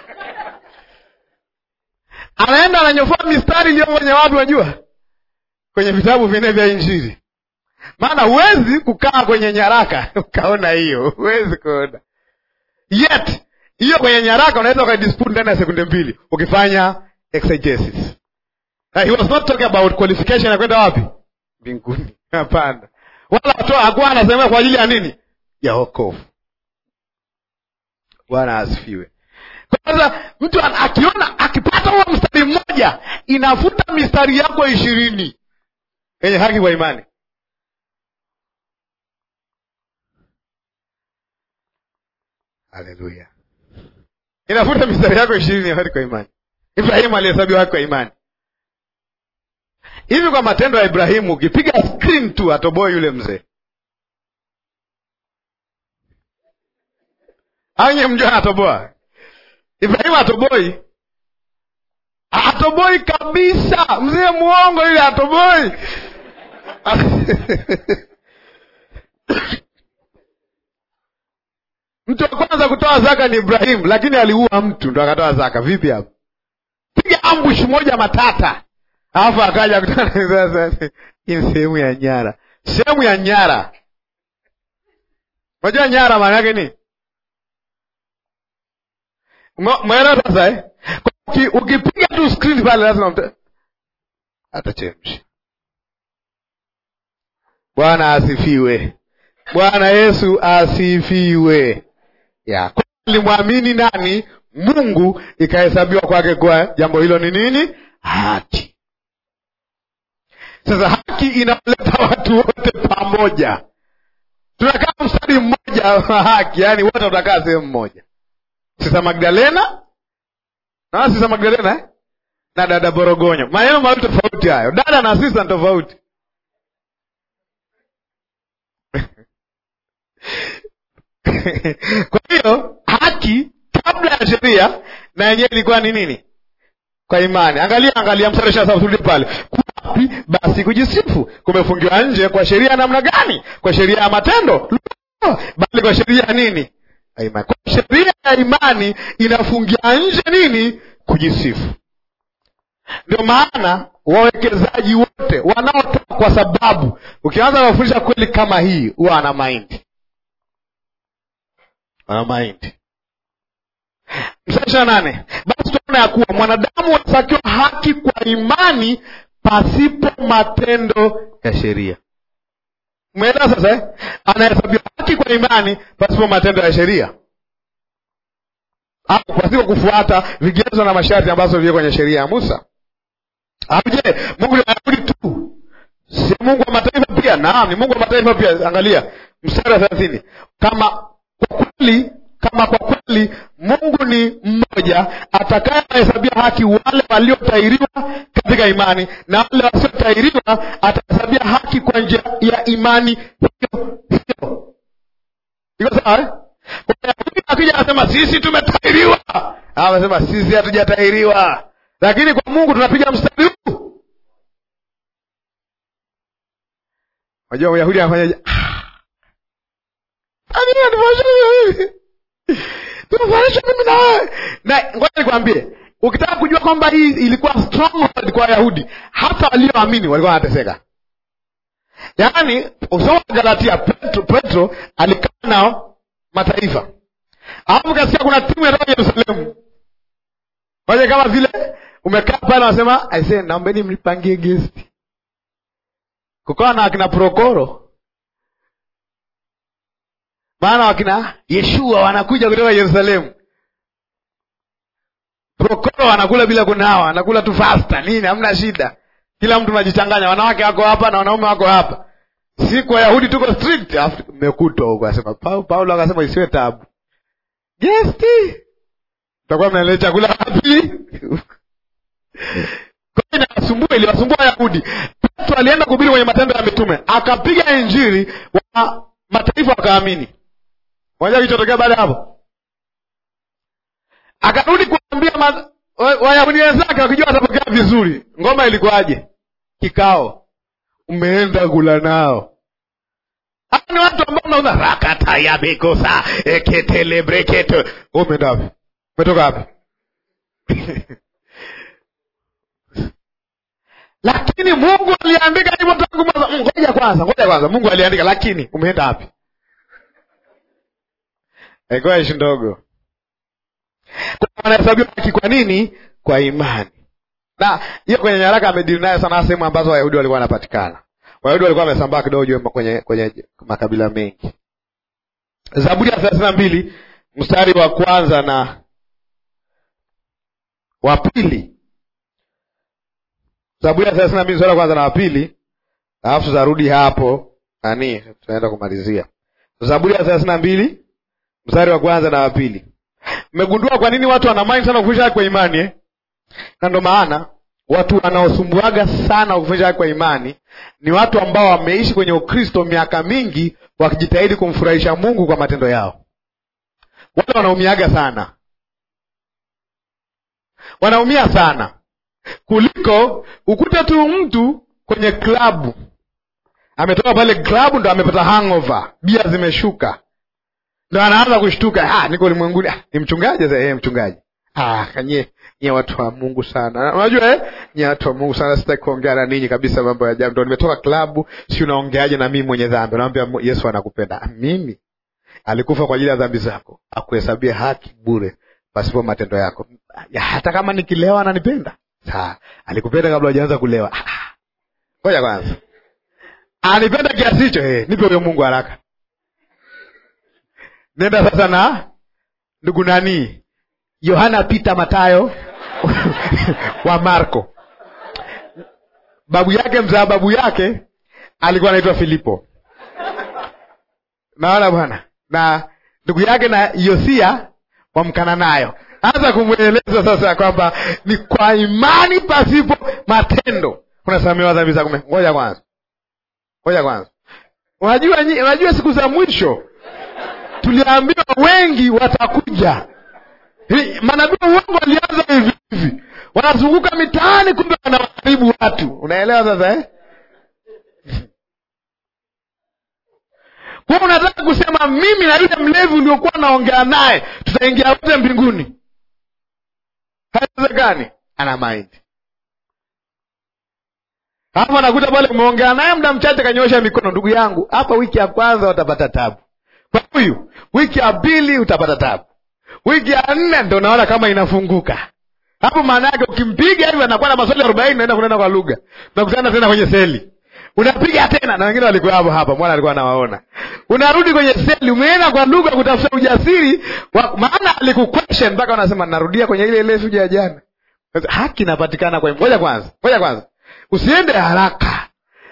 anaenda ananyofoa mistari iliyo kwenye wapi wajua kwenye vitabu vinne vya injili maana huwezi kukaa kwenye nyaraka ukaona hiyo huwezi kuona yet hiyo kwenye nyaraka unaweza ukadispute ndani ya sekunde mbili ukifanya exegesis Na he was not talking about qualification ya kwenda wapi mbinguni hapana wala watoa hakuwa anasema kwa ajili ya nini ya wokovu bwana asifiwe kwanza mtu an- akiona akipata huo mstari mmoja inafuta mistari yako ishirini yenye haki kwa imani haleluya inafuta mistari yako ishirini ya haki kwa imani ibrahimu alihesabiwa haki kwa imani hivi kwa matendo ya ibrahimu ukipiga screen tu atoboe yule mzee au nye mjua anatoboa ibrahimu atoboi atoboi kabisa mzee mwongo yule atoboi mtu wa kwanza kutoa zaka ni ibrahimu lakini aliua mtu ndo akatoa zaka vipi hapo piga ambush moja matata alafu akaja kutana sasa hii ni sehemu ya nyara sehemu ya nyara unajua nyara maana yake ni mwelewa sasa eh? Kwa uki- ukipiga tu screen pale lazima mta... atachemsha bwana asifiwe bwana yesu asifiwe ya Kwa alimwamini nani mungu ikahesabiwa kwake kwa jambo hilo ni nini haki sasa haki inawaleta watu wote pamoja tunakaa mstari mmoja wa haki yaani wote tutakaa sehemu moja sisa magdalena na sisa magdalena eh? na dada borogonyo maneno mawili tofauti hayo dada na sisa ni tofauti kwa hiyo haki kabla ya sheria na yenyewe ilikuwa ni nini kwa imani angalia angalia mstari ishirini na saba turudi pale kuwapi basi kujisifu kumefungiwa nje kwa sheria ya namna gani kwa sheria ya matendo Lo! bali kwa sheria ya nini ya imani kwa sheria ya imani inafungia nje nini kujisifu ndio maana wawekezaji wote wanaotoka kwa sababu ukianza kuwafundisha kweli kama hii huwa ana maindi ana maindi mstari ishirini na nane basi tunaona ya kuwa mwanadamu anatakiwa haki kwa imani pasipo matendo ya sheria umeelewa sasa eh? anahesabiwa haki kwa imani pasipo matendo ya sheria au pasipo kufuata vigezo na masharti ambazo viko kwenye sheria ya musa au je mungu ni wayahudi tu si mungu wa mataifa pia naam ni mungu wa mataifa pia angalia mstari wa thelathini kama kwa kweli kama kwa kweli mungu ni mmoja atakayewahesabia haki wale waliotairiwa katika imani na wale wasiotairiwa atahesabia haki kwa njia ya imani hiyo hiyo iko sawa eh? Kwa Wayahudi akija anasema sisi tumetairiwa anasema sisi hatujatairiwa lakini kwa mungu tunapiga mstari huu unajua myahudi anafanyaje tunafanishwa mimi na wewe na ngoja nikwambie ukitaka kujua kwamba hii ilikuwa stronghold kwa wayahudi hata walioamini walikuwa wanateseka yaani usoma galatia petro, petro alikaa nao mataifa alafu kasikia kuna timu yatoka yerusalemu moja kama vile umekaa pale wanasema aise naombeni mlipangie gesti kukawa na akina prokoro maana wakina Yeshua wanakuja kutoka Yerusalemu. Prokoro wanakula bila kunawa, wanakula tu fasta nini, hamna shida. Kila mtu unajichanganya, wanawake wako hapa na wanaume wako hapa. Siku Wayahudi tuko strict, alafu mmekutwa huko. Asema Paulo, Paulo akasema isiwe tabu. Gesti takuwa mnaendea chakula wapi? Kwa hiyo inawasumbua, iliwasumbua Wayahudi. Petro alienda kuhubiri kwenye Matendo ya Mitume, akapiga injili, wa mataifa wakaamini. Unajua kilichotokea baada ya hapo? Akarudi kuambia ma- wa- Wayahudi wenzake wakijua watapokea vizuri. Ngoma ilikuwaje? Kikao, umeenda kula nao. Hawa ni watu ambao unaona rakata ya bekosa eketele breketo. Wewe umeenda wapi? Umetoka wapi? lakini Mungu aliandika hivyo tangu mwanzo. Mm, Ngoja kwanza, ngoja kwanza, Mungu aliandika, lakini umeenda wapi? Ilikuwa ishi ndogo. Kwa wanahesabiwa haki kwa nini? Kwa imani. Na hiyo kwenye nyaraka amedili nayo sana, sehemu ambazo Wayahudi walikuwa wanapatikana. Wayahudi walikuwa wamesambaa kidogo juu kwenye kwenye makabila mengi. Zaburi ya thelathini na mbili mstari wa kwanza na wa pili. Zaburi ya thelathini na mbili mstari wa kwanza na wa pili, alafu tutarudi hapo nani, tunaenda kumalizia. Zaburi ya thelathini na mbili mstari wa kwanza na wa pili. Mmegundua kwa nini watu wanamaini sana kufundisha haki kwa imani eh? Na ndo maana watu wanaosumbuaga sana kufundisha haki kwa imani ni watu ambao wameishi kwenye Ukristo miaka mingi wakijitahidi kumfurahisha Mungu kwa matendo yao. Wale wanaumiaga sana, wanaumia sana kuliko ukute tu mtu kwenye klabu ametoka pale klabu ndo amepata hangover, bia zimeshuka, ndo anaanza kushtuka, ah, niko ulimwenguni. Ah, ni mchungaji sasa. Eh, mchungaji. Ah, kanye nyie watu wa Mungu sana, unajua eh, nyie watu wa Mungu sana, sitaki kuongea na ninyi kabisa mambo ya ajabu. Ndo nimetoka klabu, si unaongeaje na mimi mwenye dhambi? Naambia Yesu anakupenda. Ah, mimi alikufa kwa ajili ya dhambi zako, akuhesabie haki bure pasipo matendo yako. Ya, hata kama nikilewa ananipenda. Sawa, alikupenda kabla hujaanza kulewa. Ah, ngoja kwanza, anipenda kiasi hicho? Eh, nipe huyo Mungu haraka. Nenda sasa na ndugu nani, Yohana, Pita, Matayo wa Marko. Babu yake mzaa babu yake alikuwa anaitwa Filipo, naona bwana, na ndugu yake na Yosia wa Mkananayo. Anza kumweleza sasa kwamba ni kwa imani pasipo matendo unasamehewa dhambi zako. Ngoja kwanza, ngoja kwanza. Unajua, unajua siku za mwisho tuliambiwa wengi watakuja. Manabii uongo walianza hivi hivi, wanazunguka mitaani, kumbe wanawaharibu watu. Unaelewa sasa eh? Kwa unataka kusema mimi na yule mlevi uliokuwa naongea naye tutaingia wote mbinguni? Haiwezekani. Ana mind hapo, anakuta pale umeongea naye muda mchache, kanyosha mikono. Ndugu yangu, hapa wiki ya kwanza utapata tabu kwa huyu, wiki ya pili utapata tabu, wiki ya nne ndo naona kama inafunguka hapo. Maana yake ukimpiga hivi anakuwa na maswali arobaini, naenda kunena kwa lugha, nakutana tena kwenye seli unapiga tena, na wengine walikuwa hapo hapa, mwana alikuwa anawaona. Unarudi kwenye seli, umeenda kwa lugha kutafuta ujasiri wa, maana alikuquestion mpaka unasema narudia kwenye ile ile suja ya jana. Haki inapatikana kwa. Ngoja kwanza, ngoja kwanza, usiende haraka.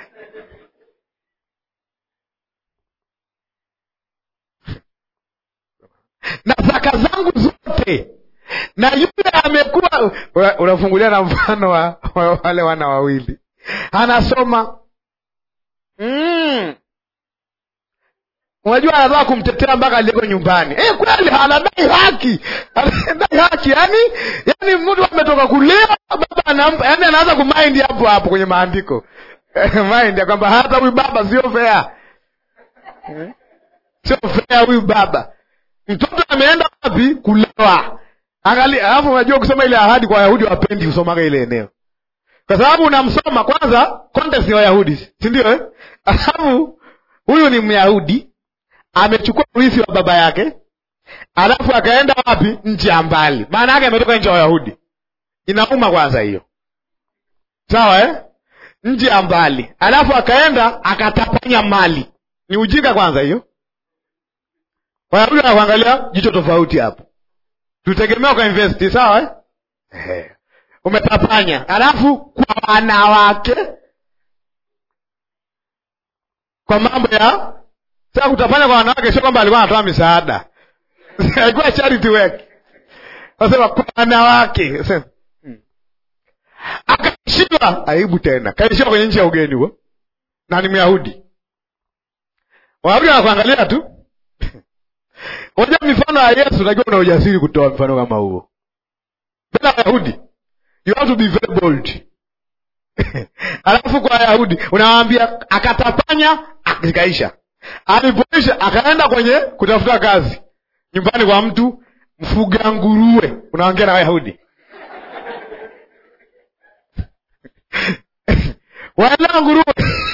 na zaka zangu zote na yule amekuwa, unafungulia na mfano wa, wa wale wana wawili, anasoma Mm. Unajua anataka kumtetea mpaka aliyeko nyumbani. Eh, kweli anadai haki. Anadai haki. Yaani yaani mtu ametoka kulewa baba anampa, yaani anaanza kumind hapo hapo kwenye maandiko. Mind ya kwamba hata huyu baba sio fair. Sio fair huyu baba. Mtoto ameenda wapi? Kulewa. Angalia, alafu unajua kusoma ile ahadi kwa Wayahudi wapendi kusomaga ile eneo kwa sababu unamsoma kwanza, context ni Wayahudi, si ndio eh? Alafu huyu ni Myahudi amechukua urithi wa baba yake, alafu akaenda wapi? Nchi ya mbali. Maana yake ametoka nchi ya Wayahudi. Inauma kwanza hiyo, sawa eh? Nchi ya mbali, alafu akaenda akatapanya mali. Ni ujinga kwanza hiyo. wayahudi wanakuangalia jicho tofauti hapo tutegemea kwa investi sawa eh? Ehe. umetapanya alafu kwa wanawake kwa mambo ya sasa kutapanya kwa wanawake sio kwamba alikuwa anatoa misaada alikuwa charity work nasema kwa wanawake Sema, hmm. akaishiwa aibu tena kaishiwa kwenye nchi ya ugeni huo na ni myahudi wayahudi wanakuangalia tu Unajua mifano ya Yesu najua una ujasiri kutoa mfano kama huo. Bila Wayahudi. You have to be very bold. Alafu kwa Wayahudi unawaambia akatapanya zikaisha. Alipoisha akaenda kwenye kutafuta kazi. Nyumbani kwa mtu mfuga nguruwe. Unaongea na Wayahudi. Waelewa nguruwe.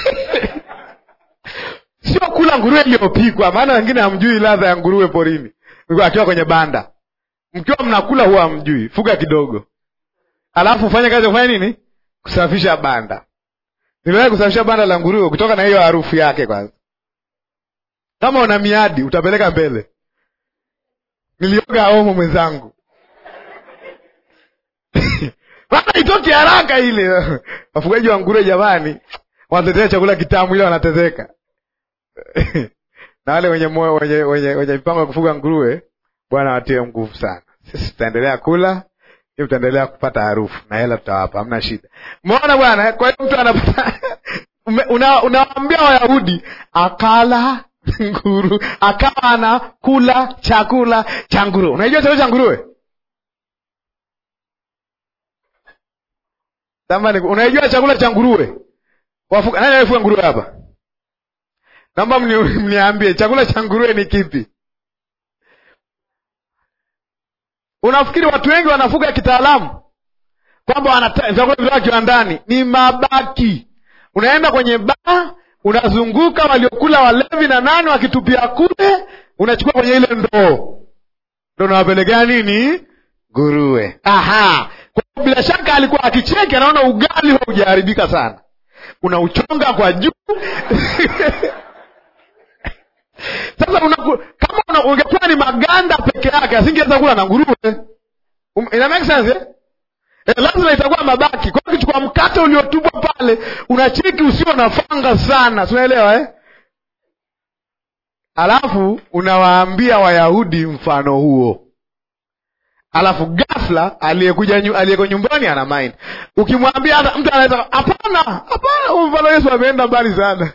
sio kula nguruwe iliyopikwa maana wengine hamjui ladha ya nguruwe porini akiwa kwenye banda mkiwa mnakula huwa hamjui fuga kidogo alafu ufanye kazi ya kufanya nini kusafisha banda niliwahi kusafisha banda la nguruwe kutoka na hiyo harufu yake kwanza kama una miadi utapeleka mbele nilioga omo mwenzangu maana itoki haraka ile wafugaji wa nguruwe jamani wanatetea chakula kitamu ile wanatezeka na wale wenye moyo wenye wenye wenye mipango ya kufuga nguruwe bwana watie nguvu sana sisi tutaendelea kula hiyo tutaendelea kupata harufu na hela tutawapa hamna shida umeona bwana kwa hiyo mtu anapata una, unawaambia wayahudi akala nguru akawa anakula chakula cha nguruwe unaijua chakula cha nguruwe Samahani, unaijua chakula cha nguruwe Wafuga, nani alifuga nguruwe hapa naomba mniambie chakula cha nguruwe ni kipi unafikiri watu wengi wanafuga kitaalamu kwamba vyakula vitoka kiwandani ni mabaki unaenda kwenye baa unazunguka waliokula walevi na nani wakitupia kule unachukua kwenye ile ndoo ndo unawapelekea nini nguruwe aha kwa bila shaka alikuwa akicheki anaona ugali haujaharibika sana unauchonga kwa juu sasa unaku, kama una, ungekuwa ni maganda peke yake asingeweza kula na nguruwe um, ina make sense eh? Eh, lazima itakuwa mabaki kwa hiyo ukichukua mkate uliotupwa pale unacheki usio na fanga sana sinaelewa eh? alafu unawaambia wayahudi mfano huo alafu ghafla aliyekuja nyu, aliyeko nyumbani ana mind ukimwambia hata mtu anaweza hapana hapana huu mfano yesu ameenda mbali sana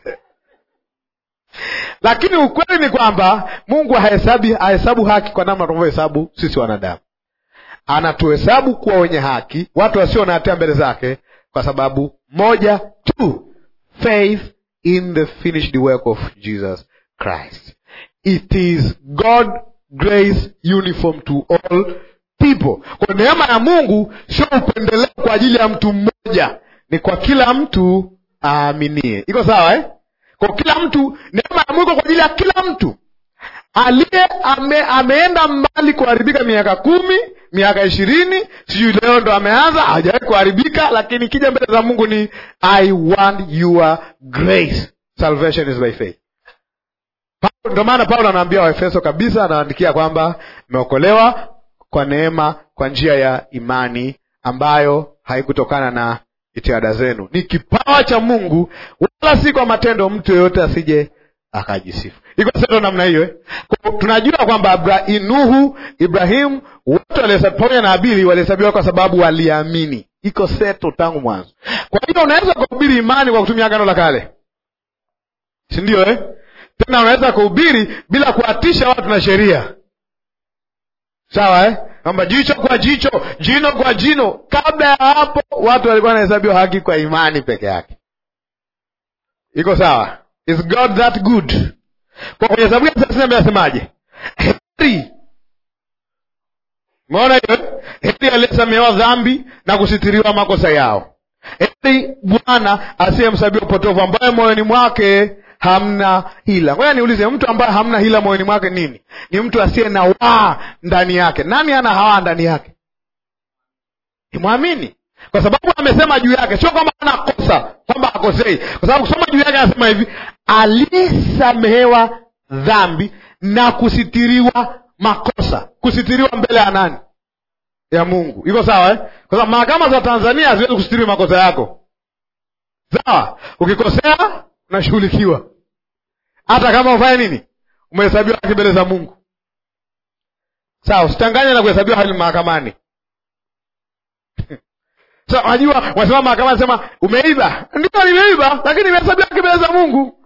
lakini ukweli ni kwamba mungu hahesabi hahesabu haki kwa namna tunavyohesabu sisi wanadamu anatuhesabu kuwa wenye haki watu wasio na hatia mbele zake kwa sababu moja tu faith in the finished work of jesus christ it is god grace uniform to all people kwa neema ya mungu sio upendeleo kwa ajili ya mtu mmoja ni kwa kila mtu aaminie iko sawa eh? kwa kila mtu neema ya mungu kwa ajili ya kila mtu aliye ame, ameenda mbali kuharibika miaka kumi miaka ishirini sijui leo ndo ameanza hajawahi kuharibika lakini kija mbele za mungu ni i want your grace salvation is by faith ndo maana paulo anaambia waefeso kabisa anaandikia kwamba imeokolewa kwa neema kwa njia ya imani ambayo haikutokana na jitihada zenu ni kipawa cha mungu wala si kwa matendo mtu yeyote asije akajisifu iko seto namna hiyo eh? Kwa- tunajua kwamba Abra- nuhu ibrahimu wote walihesabiwa pamoja na abili walihesabiwa kwa sababu waliamini iko seto tangu mwanzo kwa hiyo unaweza kuhubiri imani kwa kutumia agano la kale si ndio eh? tena unaweza kuhubiri bila kuatisha watu na sheria sawa eh? kwamba jicho kwa jicho jino kwa jino kabla ya hapo watu walikuwa wanahesabiwa haki kwa imani peke yake iko sawa is god that good kwa kwenye zaburi ya thelathini na mbili asemaje heri umeona hiyo eh? heri aliyesamehewa dhambi na kusitiriwa makosa yao heri bwana asiyemsabia upotovu ambaye moyoni mwake hamna hila ngoja niulize mtu ambaye hamna hila moyoni mwake nini ni mtu asiye na waa ndani yake nani ana hawaa ndani yake ni mwamini kwa sababu amesema juu yake sio kwamba ana kosa kwamba akosei kwa sababu kusoma juu yake anasema hivi aliyesamehewa dhambi na kusitiriwa makosa kusitiriwa mbele ya nani ya mungu iko sawa eh? kwa sababu mahakama za tanzania haziwezi kusitiri makosa yako sawa ukikosea unashughulikiwa hata kama ufanye nini umehesabiwa haki mbele za mungu sawa usichanganye na kuhesabiwa haki mahakamani Sasa wajua wasema mahakamani sema umeiba ndio nimeiba lakini nimehesabiwa haki mbele za mungu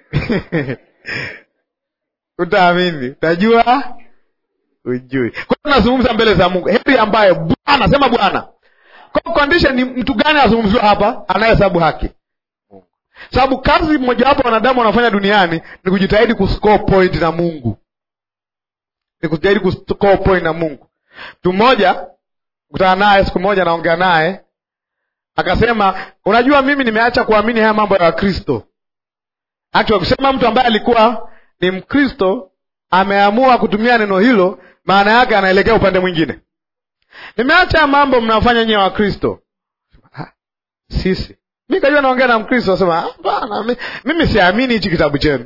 utaamini utajua ujui kwa hiyo tunazungumza mbele za mungu heri ambaye bwana sema bwana kwa condition ni mtu gani anazungumziwa hapa anayehesabu haki sababu kazi mojawapo wanadamu wanafanya duniani ni kujitahidi kuscore point na mungu ni kujitahidi kuscore point na mungu mtu mmoja kutana naye siku moja naongea naye akasema unajua mimi nimeacha kuamini haya mambo ya wakristo actually kusema mtu ambaye alikuwa ni mkristo ameamua kutumia neno hilo maana yake anaelekea upande mwingine nimeacha mambo mnafanya nyewe wakristo sisi mi kajua naongea na mkristo asema hapana mi- mimi siamini hichi kitabu chenu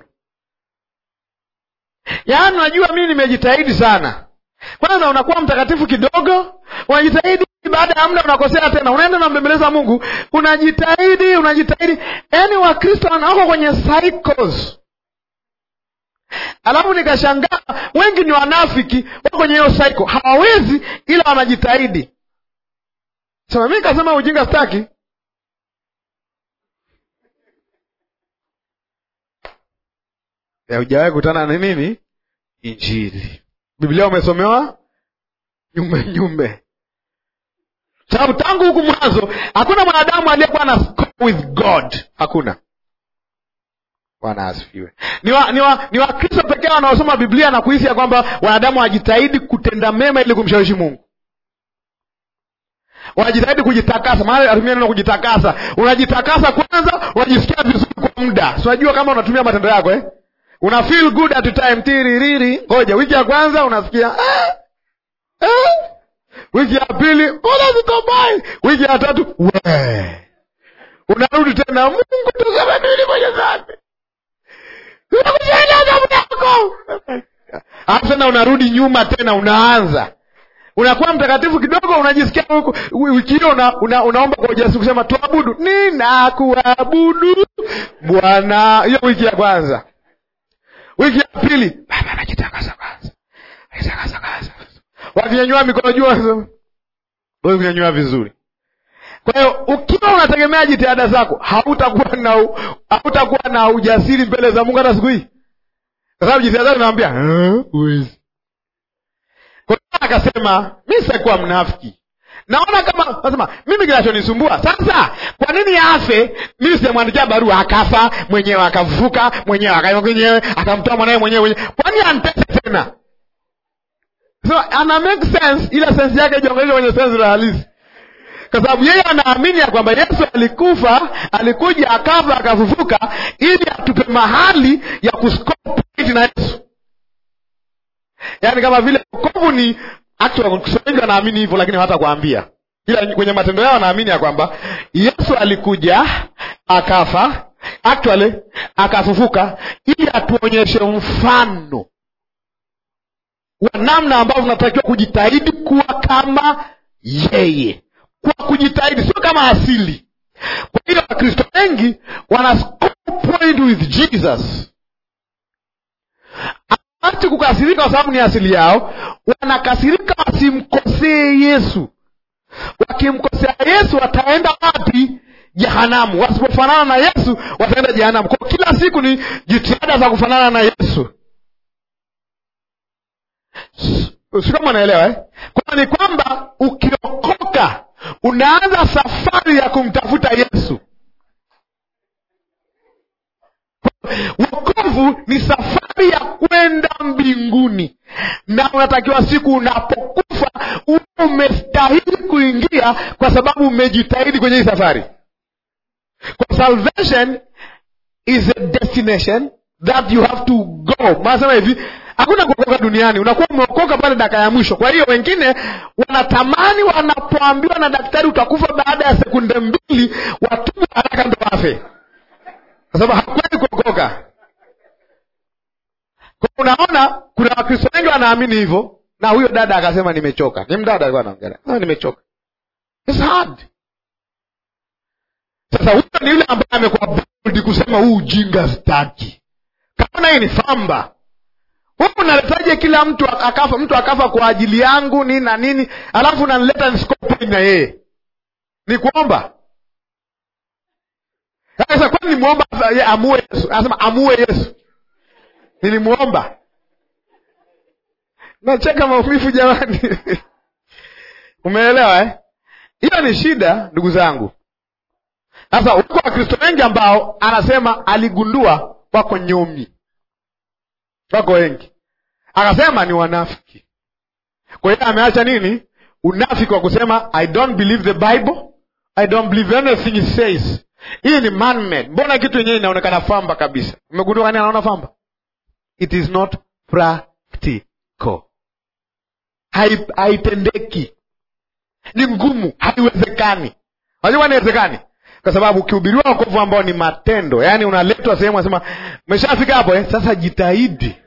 yaani unajua mimi nimejitahidi sana kwanza unakuwa mtakatifu kidogo unajitahidi baada ya muda unakosea tena unaenda unambembeleza mungu unajitahidi unajitahidi yaani wakristo wako kwenye cycles alafu nikashangaa wengi ni wanafiki wako kwenye hiyo cycle hawawezi ila wanajitahidi sema mi nikasema ujinga staki hujawahi kutana na nini injili biblia umesomewa nyumbe nyumbe sababu tangu huku mwanzo hakuna mwanadamu aliyekuwa na score with god hakuna bwana asifiwe ni wa, ni wa, ni wakristo pekee wanaosoma biblia na kuhisi ya kwamba wanadamu wanajitahidi kutenda mema ili kumshawishi mungu wanajitahidi kujitakasa maana atumia neno kujitakasa unajitakasa kwanza unajisikia vizuri kwa muda si unajua kama unatumia matendo yako eh? una feel good at the time tiririri ngoja wiki ya kwanza unasikia ah, ah. wiki ya pili mbona zikobai wiki ya tatu we unarudi tena mungu tuseme nini kwenye dhambi Nimekujalia damu yako alafu tena unarudi nyuma tena unaanza unakuwa mtakatifu kidogo unajisikia huku- wiki hiyo una, una, unaomba kwa ujasiri kusema tuabudu ninakuabudu bwana hiyo wiki ya kwanza wiki ya pili baba najitakasa kwanza najitakasa kwanza wakinyanyua mikono juu wanasema wewe kunyanyua vizuri kwa hiyo ukiwa unategemea jitihada zako hautakuwa na u- hautakuwa na ujasiri mbele za mungu hata siku hii kwa sababu jitihada zako naambia huwezi kwa hiyo akasema mi sitakuwa mnafiki naona kama nasema mimi kinachonisumbua sasa kwa nini afe mimi sijamwandikia barua akafa mwenyewe akavuka mwenyewe akaima mwenyewe akamtoa mwanawe mwenyewe mwenyewe kwani antese tena so ana make sense ila sense yake ijongeleshwa kwenye sense la halisi kwa sababu yeye anaamini ya kwamba yesu alikufa alikuja akafa akafufuka ili atupe mahali ya kuscore point na yesu yaani kama vile wokovu ni actually Kiswahili wanaamini hivyo lakini hawatakwambia ila kwenye matendo yao wanaamini ya kwamba yesu alikuja akafa actually akafufuka ili atuonyeshe mfano wa namna ambavyo tunatakiwa kujitahidi kuwa kama yeye kwa kujitahidi sio kama asili kwa hiyo wakristo wengi wana score point with jesus hawaachi kukasirika kwa sababu ni asili yao wanakasirika wasimkosee yesu wakimkosea yesu wataenda wapi jehanamu wasipofanana na yesu wataenda jehanamu kwa kila siku ni jitihada za kufanana na yesu si kama unaelewa eh? kwa ni kwamba ukiokoka unaanza safari ya kumtafuta yesu wokovu ni safari ya kwenda mbinguni na unatakiwa siku unapokufa uwe umestahili kuingia kwa sababu umejitahidi kwenye hii safari kwa salvation is a destination that you have to go maanasema hivi hakuna kuokoka duniani unakuwa umeokoka pale dakika ya mwisho kwa hiyo wengine wanatamani wanapoambiwa na daktari utakufa baada ya sekunde mbili watubu haraka ndo wafe kwa sababu hakweli kuokoka Kwa unaona kuna wakristo wengi wanaamini hivyo na huyo dada akasema nimechoka ni mdada alikuwa anaongelea ah, nimechoka It's hard sasa huyo ni yule ambaye amekuwa bold kusema huu ujinga staki kaona hii ni famba wewe unaletaje kila mtu akafa mtu akafa kwa ajili yangu nini na nini alafu unanileta nisikope na yeye ni kuomba sasa kwani nimuomba ye amue yesu anasema amue yesu nilimuomba nacheka maumivu jamani umeelewa eh hiyo ni shida ndugu zangu sasa wako wakristo wengi ambao anasema aligundua wako nyomi wako wengi akasema ni wanafiki kwa hiyo ameacha nini unafiki wa kusema i don't believe the bible i don't believe anything it says hii ni man-made. mbona kitu yenyewe inaonekana famba kabisa umegundua kani anaona famba it is not practical Hai- haitendeki ni ngumu haiwezekani unajua inawezekani kwa sababu ukihubiriwa wokovu ambao ni matendo yaani unaletwa sehemu asema umeshafika hapo eh? sasa jitahidi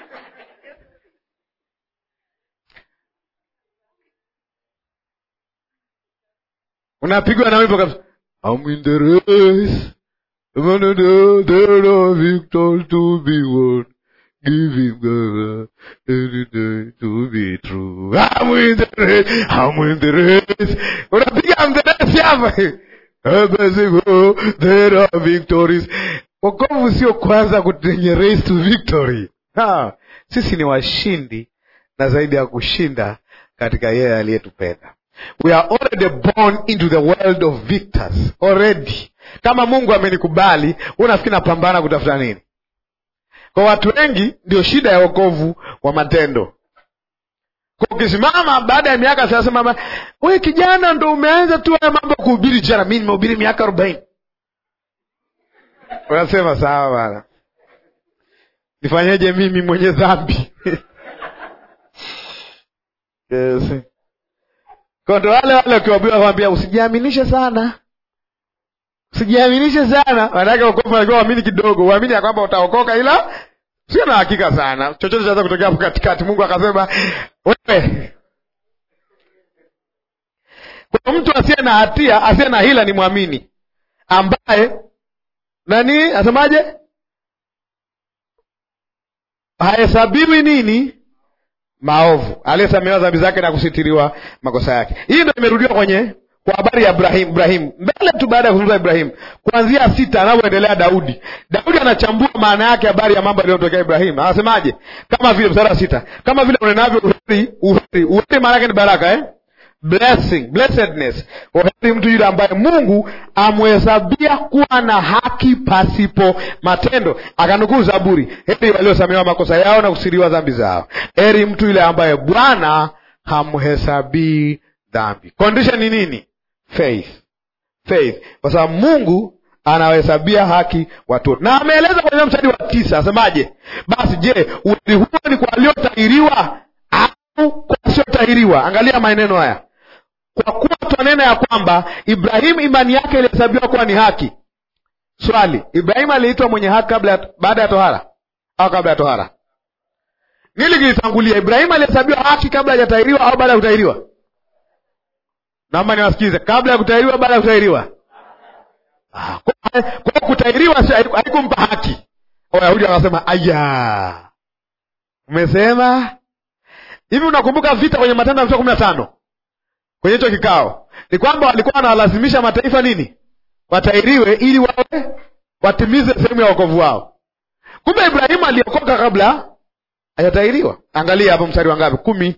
unapigwa na wimbo kabisa I'm in the race there are victories to be won giving God any day to be true I'm in the race I'm in the race unapiga I'm the race hapa Abasigo, there are victories wokovu sio kwanza kwenye race to victory ha, sisi ni washindi na zaidi ya kushinda katika yeye aliyetupenda we are already born into the world of victors already kama mungu amenikubali unafikiri napambana kutafuta nini kwa watu wengi ndio shida ya wokovu wa matendo kwa ukisimama baada ya miaka thelathini we kijana ndo umeanza tu haya mambo ya kuhubiri jana mi nimehubiri miaka arobaini unasema sawa bana nifanyeje mimi mwenye dhambi yes. Kwa ndo wale wale ukiwabia kwambia usijiaminishe sana usijiaminishe sana manake wokovu alikuwa uamini kidogo uamini ya kwamba utaokoka ila sio na hakika sana chochote chaweza kutokea hapo katikati mungu akasema wewe kwa mtu asiye na hatia asiye na hila ni mwamini ambaye nani asemaje hahesabiwi nini maovu aliyesamehewa dhambi zake na kusitiriwa makosa yake hii ndo imerudiwa kwenye kwa habari ya ibrahim ibrahim mbele tu baada ya kuzungumza ibrahim kuanzia sita anavyoendelea daudi daudi anachambua maana yake habari ya mambo yaliyotokea ibrahim anasemaje kama vile mstari wa sita kama vile unenavyo uheri uheri uheri maana yake ni baraka eh? blessing blessedness uheri mtu yule ambaye mungu amhesabia kuwa na haki pasipo matendo akanukuu zaburi heri waliosamehewa makosa yao na kusiriwa dhambi zao heri mtu yule ambaye bwana hamhesabii dhambi condition ni nini faith faith kwa sababu mungu anawahesabia haki watu wote na ameeleza kwenye mstari wa tisa asemaje basi je uheri huo ni kwa waliotahiriwa au kwa wasiotahiriwa angalia maneno haya kwa kuwa twanena ya kwamba ibrahimu imani yake ilihesabiwa kuwa ni haki swali ibrahimu aliitwa mwenye haki kabla ya, baada ya tohara au kabla ya tohara nili kilitangulia ibrahimu alihesabiwa haki kabla hajatahiriwa au baada ya kutahiriwa naomba niwasikize kabla ya kutahiriwa baada ya kutahiriwa Ah, kwa kwa kutahiriwa si- haiku- haikumpa haki wayahudi wakasema aya umesema hivi unakumbuka vita kwenye matendo ya mtume kumi na tano kwenye hicho kikao ni kwamba walikuwa wanawalazimisha mataifa nini watahiriwe ili wawe watimize sehemu ya wokovu wao kumbe ibrahimu aliokoka kabla hajatahiriwa angalia hapo mstari wa ngapi kumi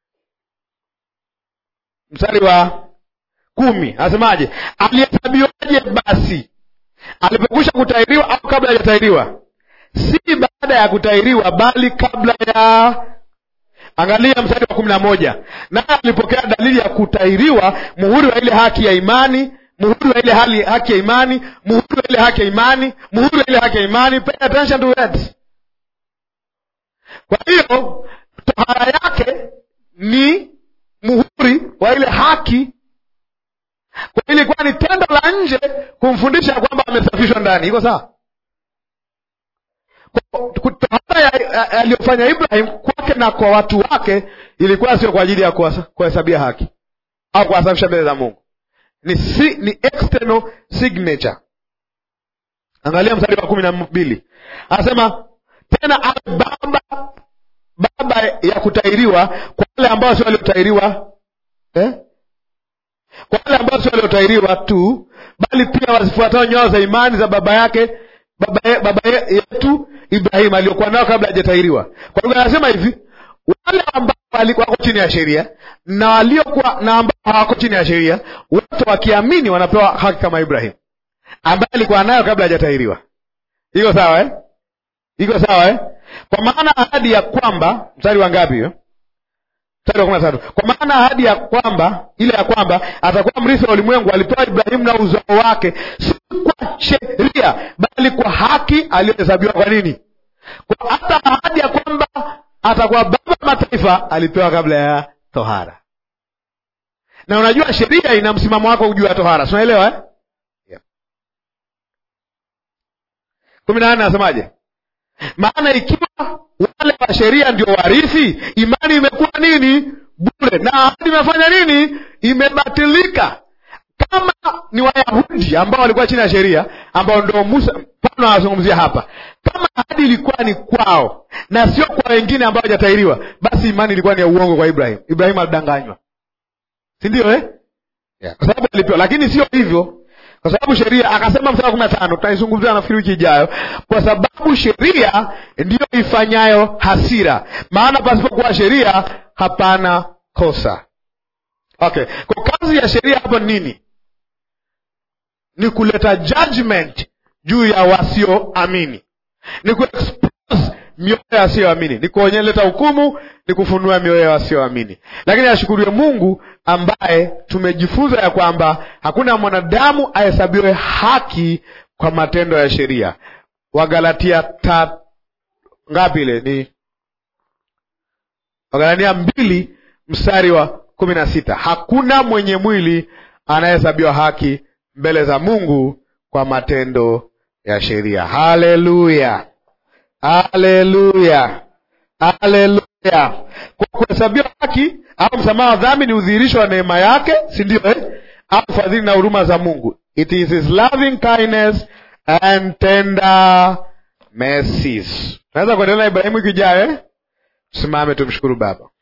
mstari wa kumi anasemaje alihesabiwaje basi alipokwisha kutahiriwa au kabla hajatahiriwa si baada ya kutahiriwa bali kabla ya angalia mstari wa kumi na moja naye alipokea dalili ya kutahiriwa muhuri wa ile haki ya imani muhuri wa ile hali haki ya imani muhuri wa ile haki ya imani muhuri wa ile haki ya imani pay attention to words kwa hiyo tohara yake ni muhuri wa ile haki kwa hiyo ilikuwa ni tendo la nje kumfundisha kwamba amesafishwa ndani iko sawa Kwa- tohara aliyofanya Ibrahim kwake na kwa watu wake ilikuwa sio kwa ajili ya kuhesabia haki au kuwasafisha mbele za Mungu, ni, si, ni external signature. Angalia mstari wa kumi na mbili anasema tena awe baba baba ya kutahiriwa kwa wale ambao sio waliotahiriwa eh? kwa wale ambao sio waliotahiriwa tu, bali pia wazifuatao nyayo za imani za baba yake baba, ye, baba ye, yetu Ibrahim aliyokuwa nao kabla hajatahiriwa. Kwa hivyo anasema hivi, wale ambao wako chini ya sheria na waliokuwa na ambao hawako chini ya sheria, wote wakiamini wanapewa haki kama Ibrahim ambaye alikuwa nayo kabla hajatahiriwa. Iko sawa eh? Iko sawa eh? Kwa maana ahadi ya kwamba, mstari wa ngapi hiyo? Mstari wa kumi na tatu. Kwa maana ahadi ya kwamba, ile ya kwamba atakuwa mrithi wa ulimwengu alipewa Ibrahimu na uzao wake, si kwa sheria, bali kwa haki aliyohesabiwa. Kwa nini? Kwa hata ahadi ya kwamba atakuwa baba wa mataifa alipewa kabla ya tohara. Na unajua sheria ina msimamo wako juu ya tohara, si unaelewa eh? Yeah. kumi na nane anasemaje? Maana ikiwa wale wa sheria ndio warithi, imani imekuwa nini? Bure. Na ahadi imefanya nini? Imebatilika. Kama ni Wayahudi ambao walikuwa chini ya sheria, ambao ndo Musa Paulo anazungumzia hapa, kama ahadi ilikuwa ni kwao na sio kwa wengine ambao hawajatahiriwa, basi imani ilikuwa ni ya uongo kwa Ibrahim. Ibrahim alidanganywa, si ndio eh? Yeah. Kwa sababu alipewa, lakini sio hivyo kwa sababu sheria akasema, mstari wa kumi na tano tutaizungumzia nafikiri wiki ijayo, kwa sababu sheria ndiyo ifanyayo hasira, maana pasipokuwa sheria hapana kosa. Okay, kwa kazi ya sheria hapo nini? Ni kuleta judgment juu ya wasioamini, ni kuexpose mioyo ya wasioamini, ni kuonyeleta hukumu, ni kufunua mioyo ya wasioamini. Lakini ashukuriwe Mungu ambaye tumejifunza ya kwamba hakuna mwanadamu ahesabiwe haki kwa matendo ya sheria. Wagalatia ta ngapi ile ni Wagalatia mbili mstari wa kumi na sita hakuna mwenye mwili anayehesabiwa haki mbele za Mungu kwa matendo ya sheria. Haleluya, haleluya, haleluya! Kwa kuhesabiwa haki au msamaha wa dhambi ni udhihirisho wa neema yake, si ndio eh? au fadhili na huruma za Mungu. It is his loving kindness and tender mercies. Naweza kuendelea na Ibrahimu ikijayo eh? Tusimame tumshukuru Baba.